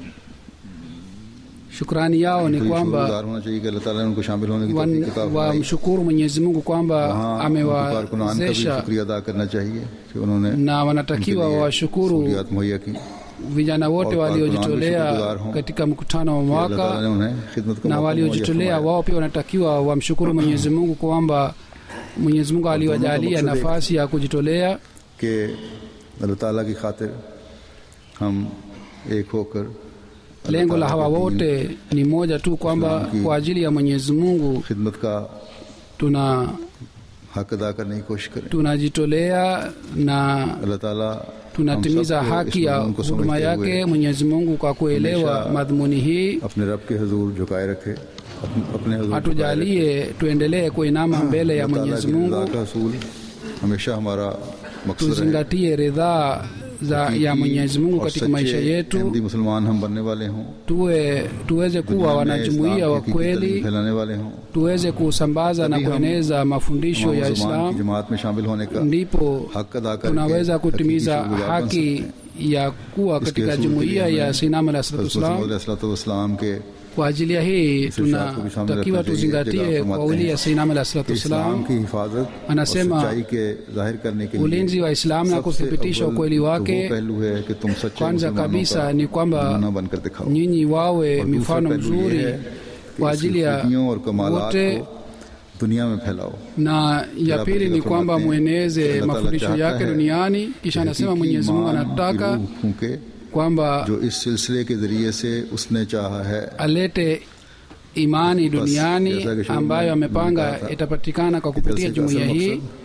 shukrani yao ni कोई kwamba शुक्रगुजार होना चाहिए कि अल्लाह ताला ने उनको शामिल होने की wan- तौफीक अता फरमाई। wamshukuru mwenyezi mungu kwamba वहाँ उनको कारकुनान का भी amewawezesha शुक्रिया अदा करना चाहिए कि उन्होंने na उनके wanatakiwa लिए wawashukuru सहूलियात मुहैया की vijana wote और waliojitolea शुक्रगुजार हों katika mkutano wa कि अल्लाह mwaka ताला ने उन्हें खिदमत का na मौका मुहैया waliojitolea फरमाया। wao pia wanatakiwa wamshukuru mwenyezi mungu kwamba mwenyezi mungu aliwajalia मकसद एक nafasi ya kujitolea कि अल्लाह ताला की खातिर हम एक होकर अल्लाह lengo la ताला hawa के दीन, wote ni moja tu kwamba Islam की- kwa ajili ya mwenyezi mungu खिदमत का tuna हक अदा करने की कोशिश करें tunajitolea na अल्लाह ताला tunatimiza हम सबको haki इस ya मजमून को huduma समझते yake हुए mwenyezi mungu kwa kuelewa हमेशा madhumuni hii अपने रब के हजूर झुकाए रखे अपने अपने हजूर झुकाए रखे। atujalie tuendelee kuinama mbele ya अल्लाह ताला mwenyezi की रज़ा mungu का असूल हमेशा हमारा मकसद रहे tuzingatie ridhaa za ya mwenyezi mungu और katika maisha सच्चे yetu अहमदी मुसलमान हम बनने वाले हों tuwe tuweze kuwa दुनिया में wanajumuiya इस्लाम wa की हकीकी तालीम kweli फैलाने वाले हों tuweze kusambaza na तभी हम kueneza mafundisho तमाम ya मुसलमान की islam जमात में शामिल होने का ndipo हक अदा करके tunaweza हकीकी kutimiza शुक्रगुजार बन haki सकते हैं। ya kuwa इसके katika असूल के jumuiya लिए ya हमें sinam alah salatu wassalam इस्लाम के kwa ajili ya hii इस इरशाद को भी सामने tunatakiwa रखना चाहिए। tuzingatie जगह फरमाते kauli हैं ya sinam alah salatu कि इस्लाम wassalam की हिफाजत और Anasema, सच्चाई के जाहिर करने के लिए ulinzi wa Islam na सबसे kuthibitisha अव्वल ukweli तो wake वो पहलू है कि तुम सच्चे kwanza मुसलमानों kabisa का ni kwamba नमूना बनकर दिखाओ nyinyi wawe और दूसरा mifano पहलू ये mzuri है कि kwa इसकी ajili ya खूबियों और कमालात wote को दुनिया में फैलाओ na ya Kila pili ni katika kwamba furmati, mweneze Allah Ta'ala mafundisho chahata yake hai duniani kisha कि anasema हकीकी mwenyezi mungu ईमान की anataka रूह फूंके kwamba जो इस सिलसिले के जरिए से उसने चाहा है alete imani duniani जैसा कि शुरू में ambayo मैंने amepanga कहा था, itapatikana kwa कि kupitia जलसे का jumuiya असल hii मकसद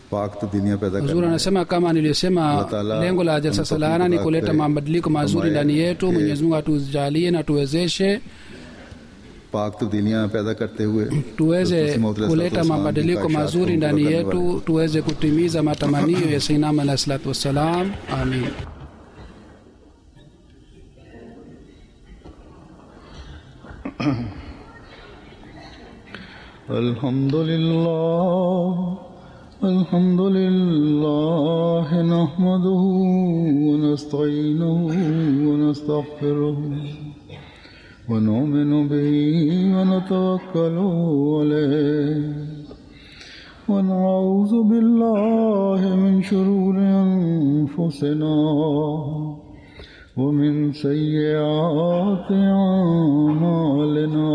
पाक तब्दीलियां पैदा huzuri करना है। anasema kama niliyosema Allah Ta'ala lengo la jalsa हमको salana ni अपनी kuleta खुदा mabadiliko करे, mazuri फरमाए ndani yetu कि mwenyezi mungu atujalie na tuwezeshe पाक तब्दीलियां पैदा करते हुए tuweze हज़रत मसीह मौद kuleta अलैहिस्सलाम की mabadiliko ख्वाहिशात को mazuri पूरा ndani करने yetu वाले। tuweze kutimiza matamanio ya sainam alahi salatu wassalam amin الحمد لله الحمد لله نحمده ونستعينه ونستغفره ونؤمن به ونتوكل عليه ونعوذ بالله من شرور أنفسنا ومن سيئات أعمالنا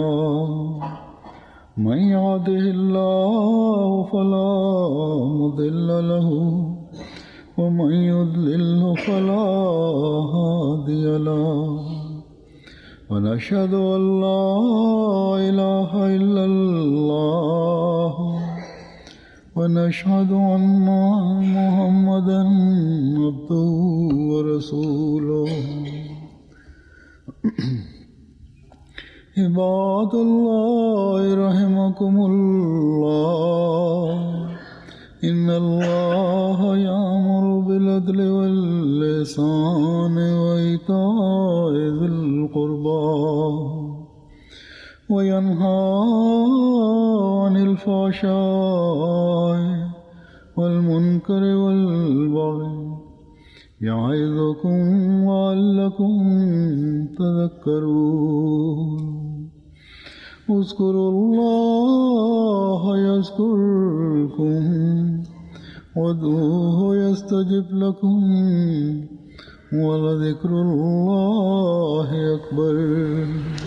من يهده الله فلا مضل له ومن يضلله فلا هادي له ونشهد أن لا إله إلا الله ونشهد أن محمدا عبده ورسوله عباد الله رحمكم الله إن الله يأمر بالعدل واللسان وإيتاء ذي القربى وينهى عن الفحشاء والمنكر والبغي يعظكم لعلكم تذكرون اذكروا الله يذكركم وادعوه يستجب لكم ولذكر الله أكبر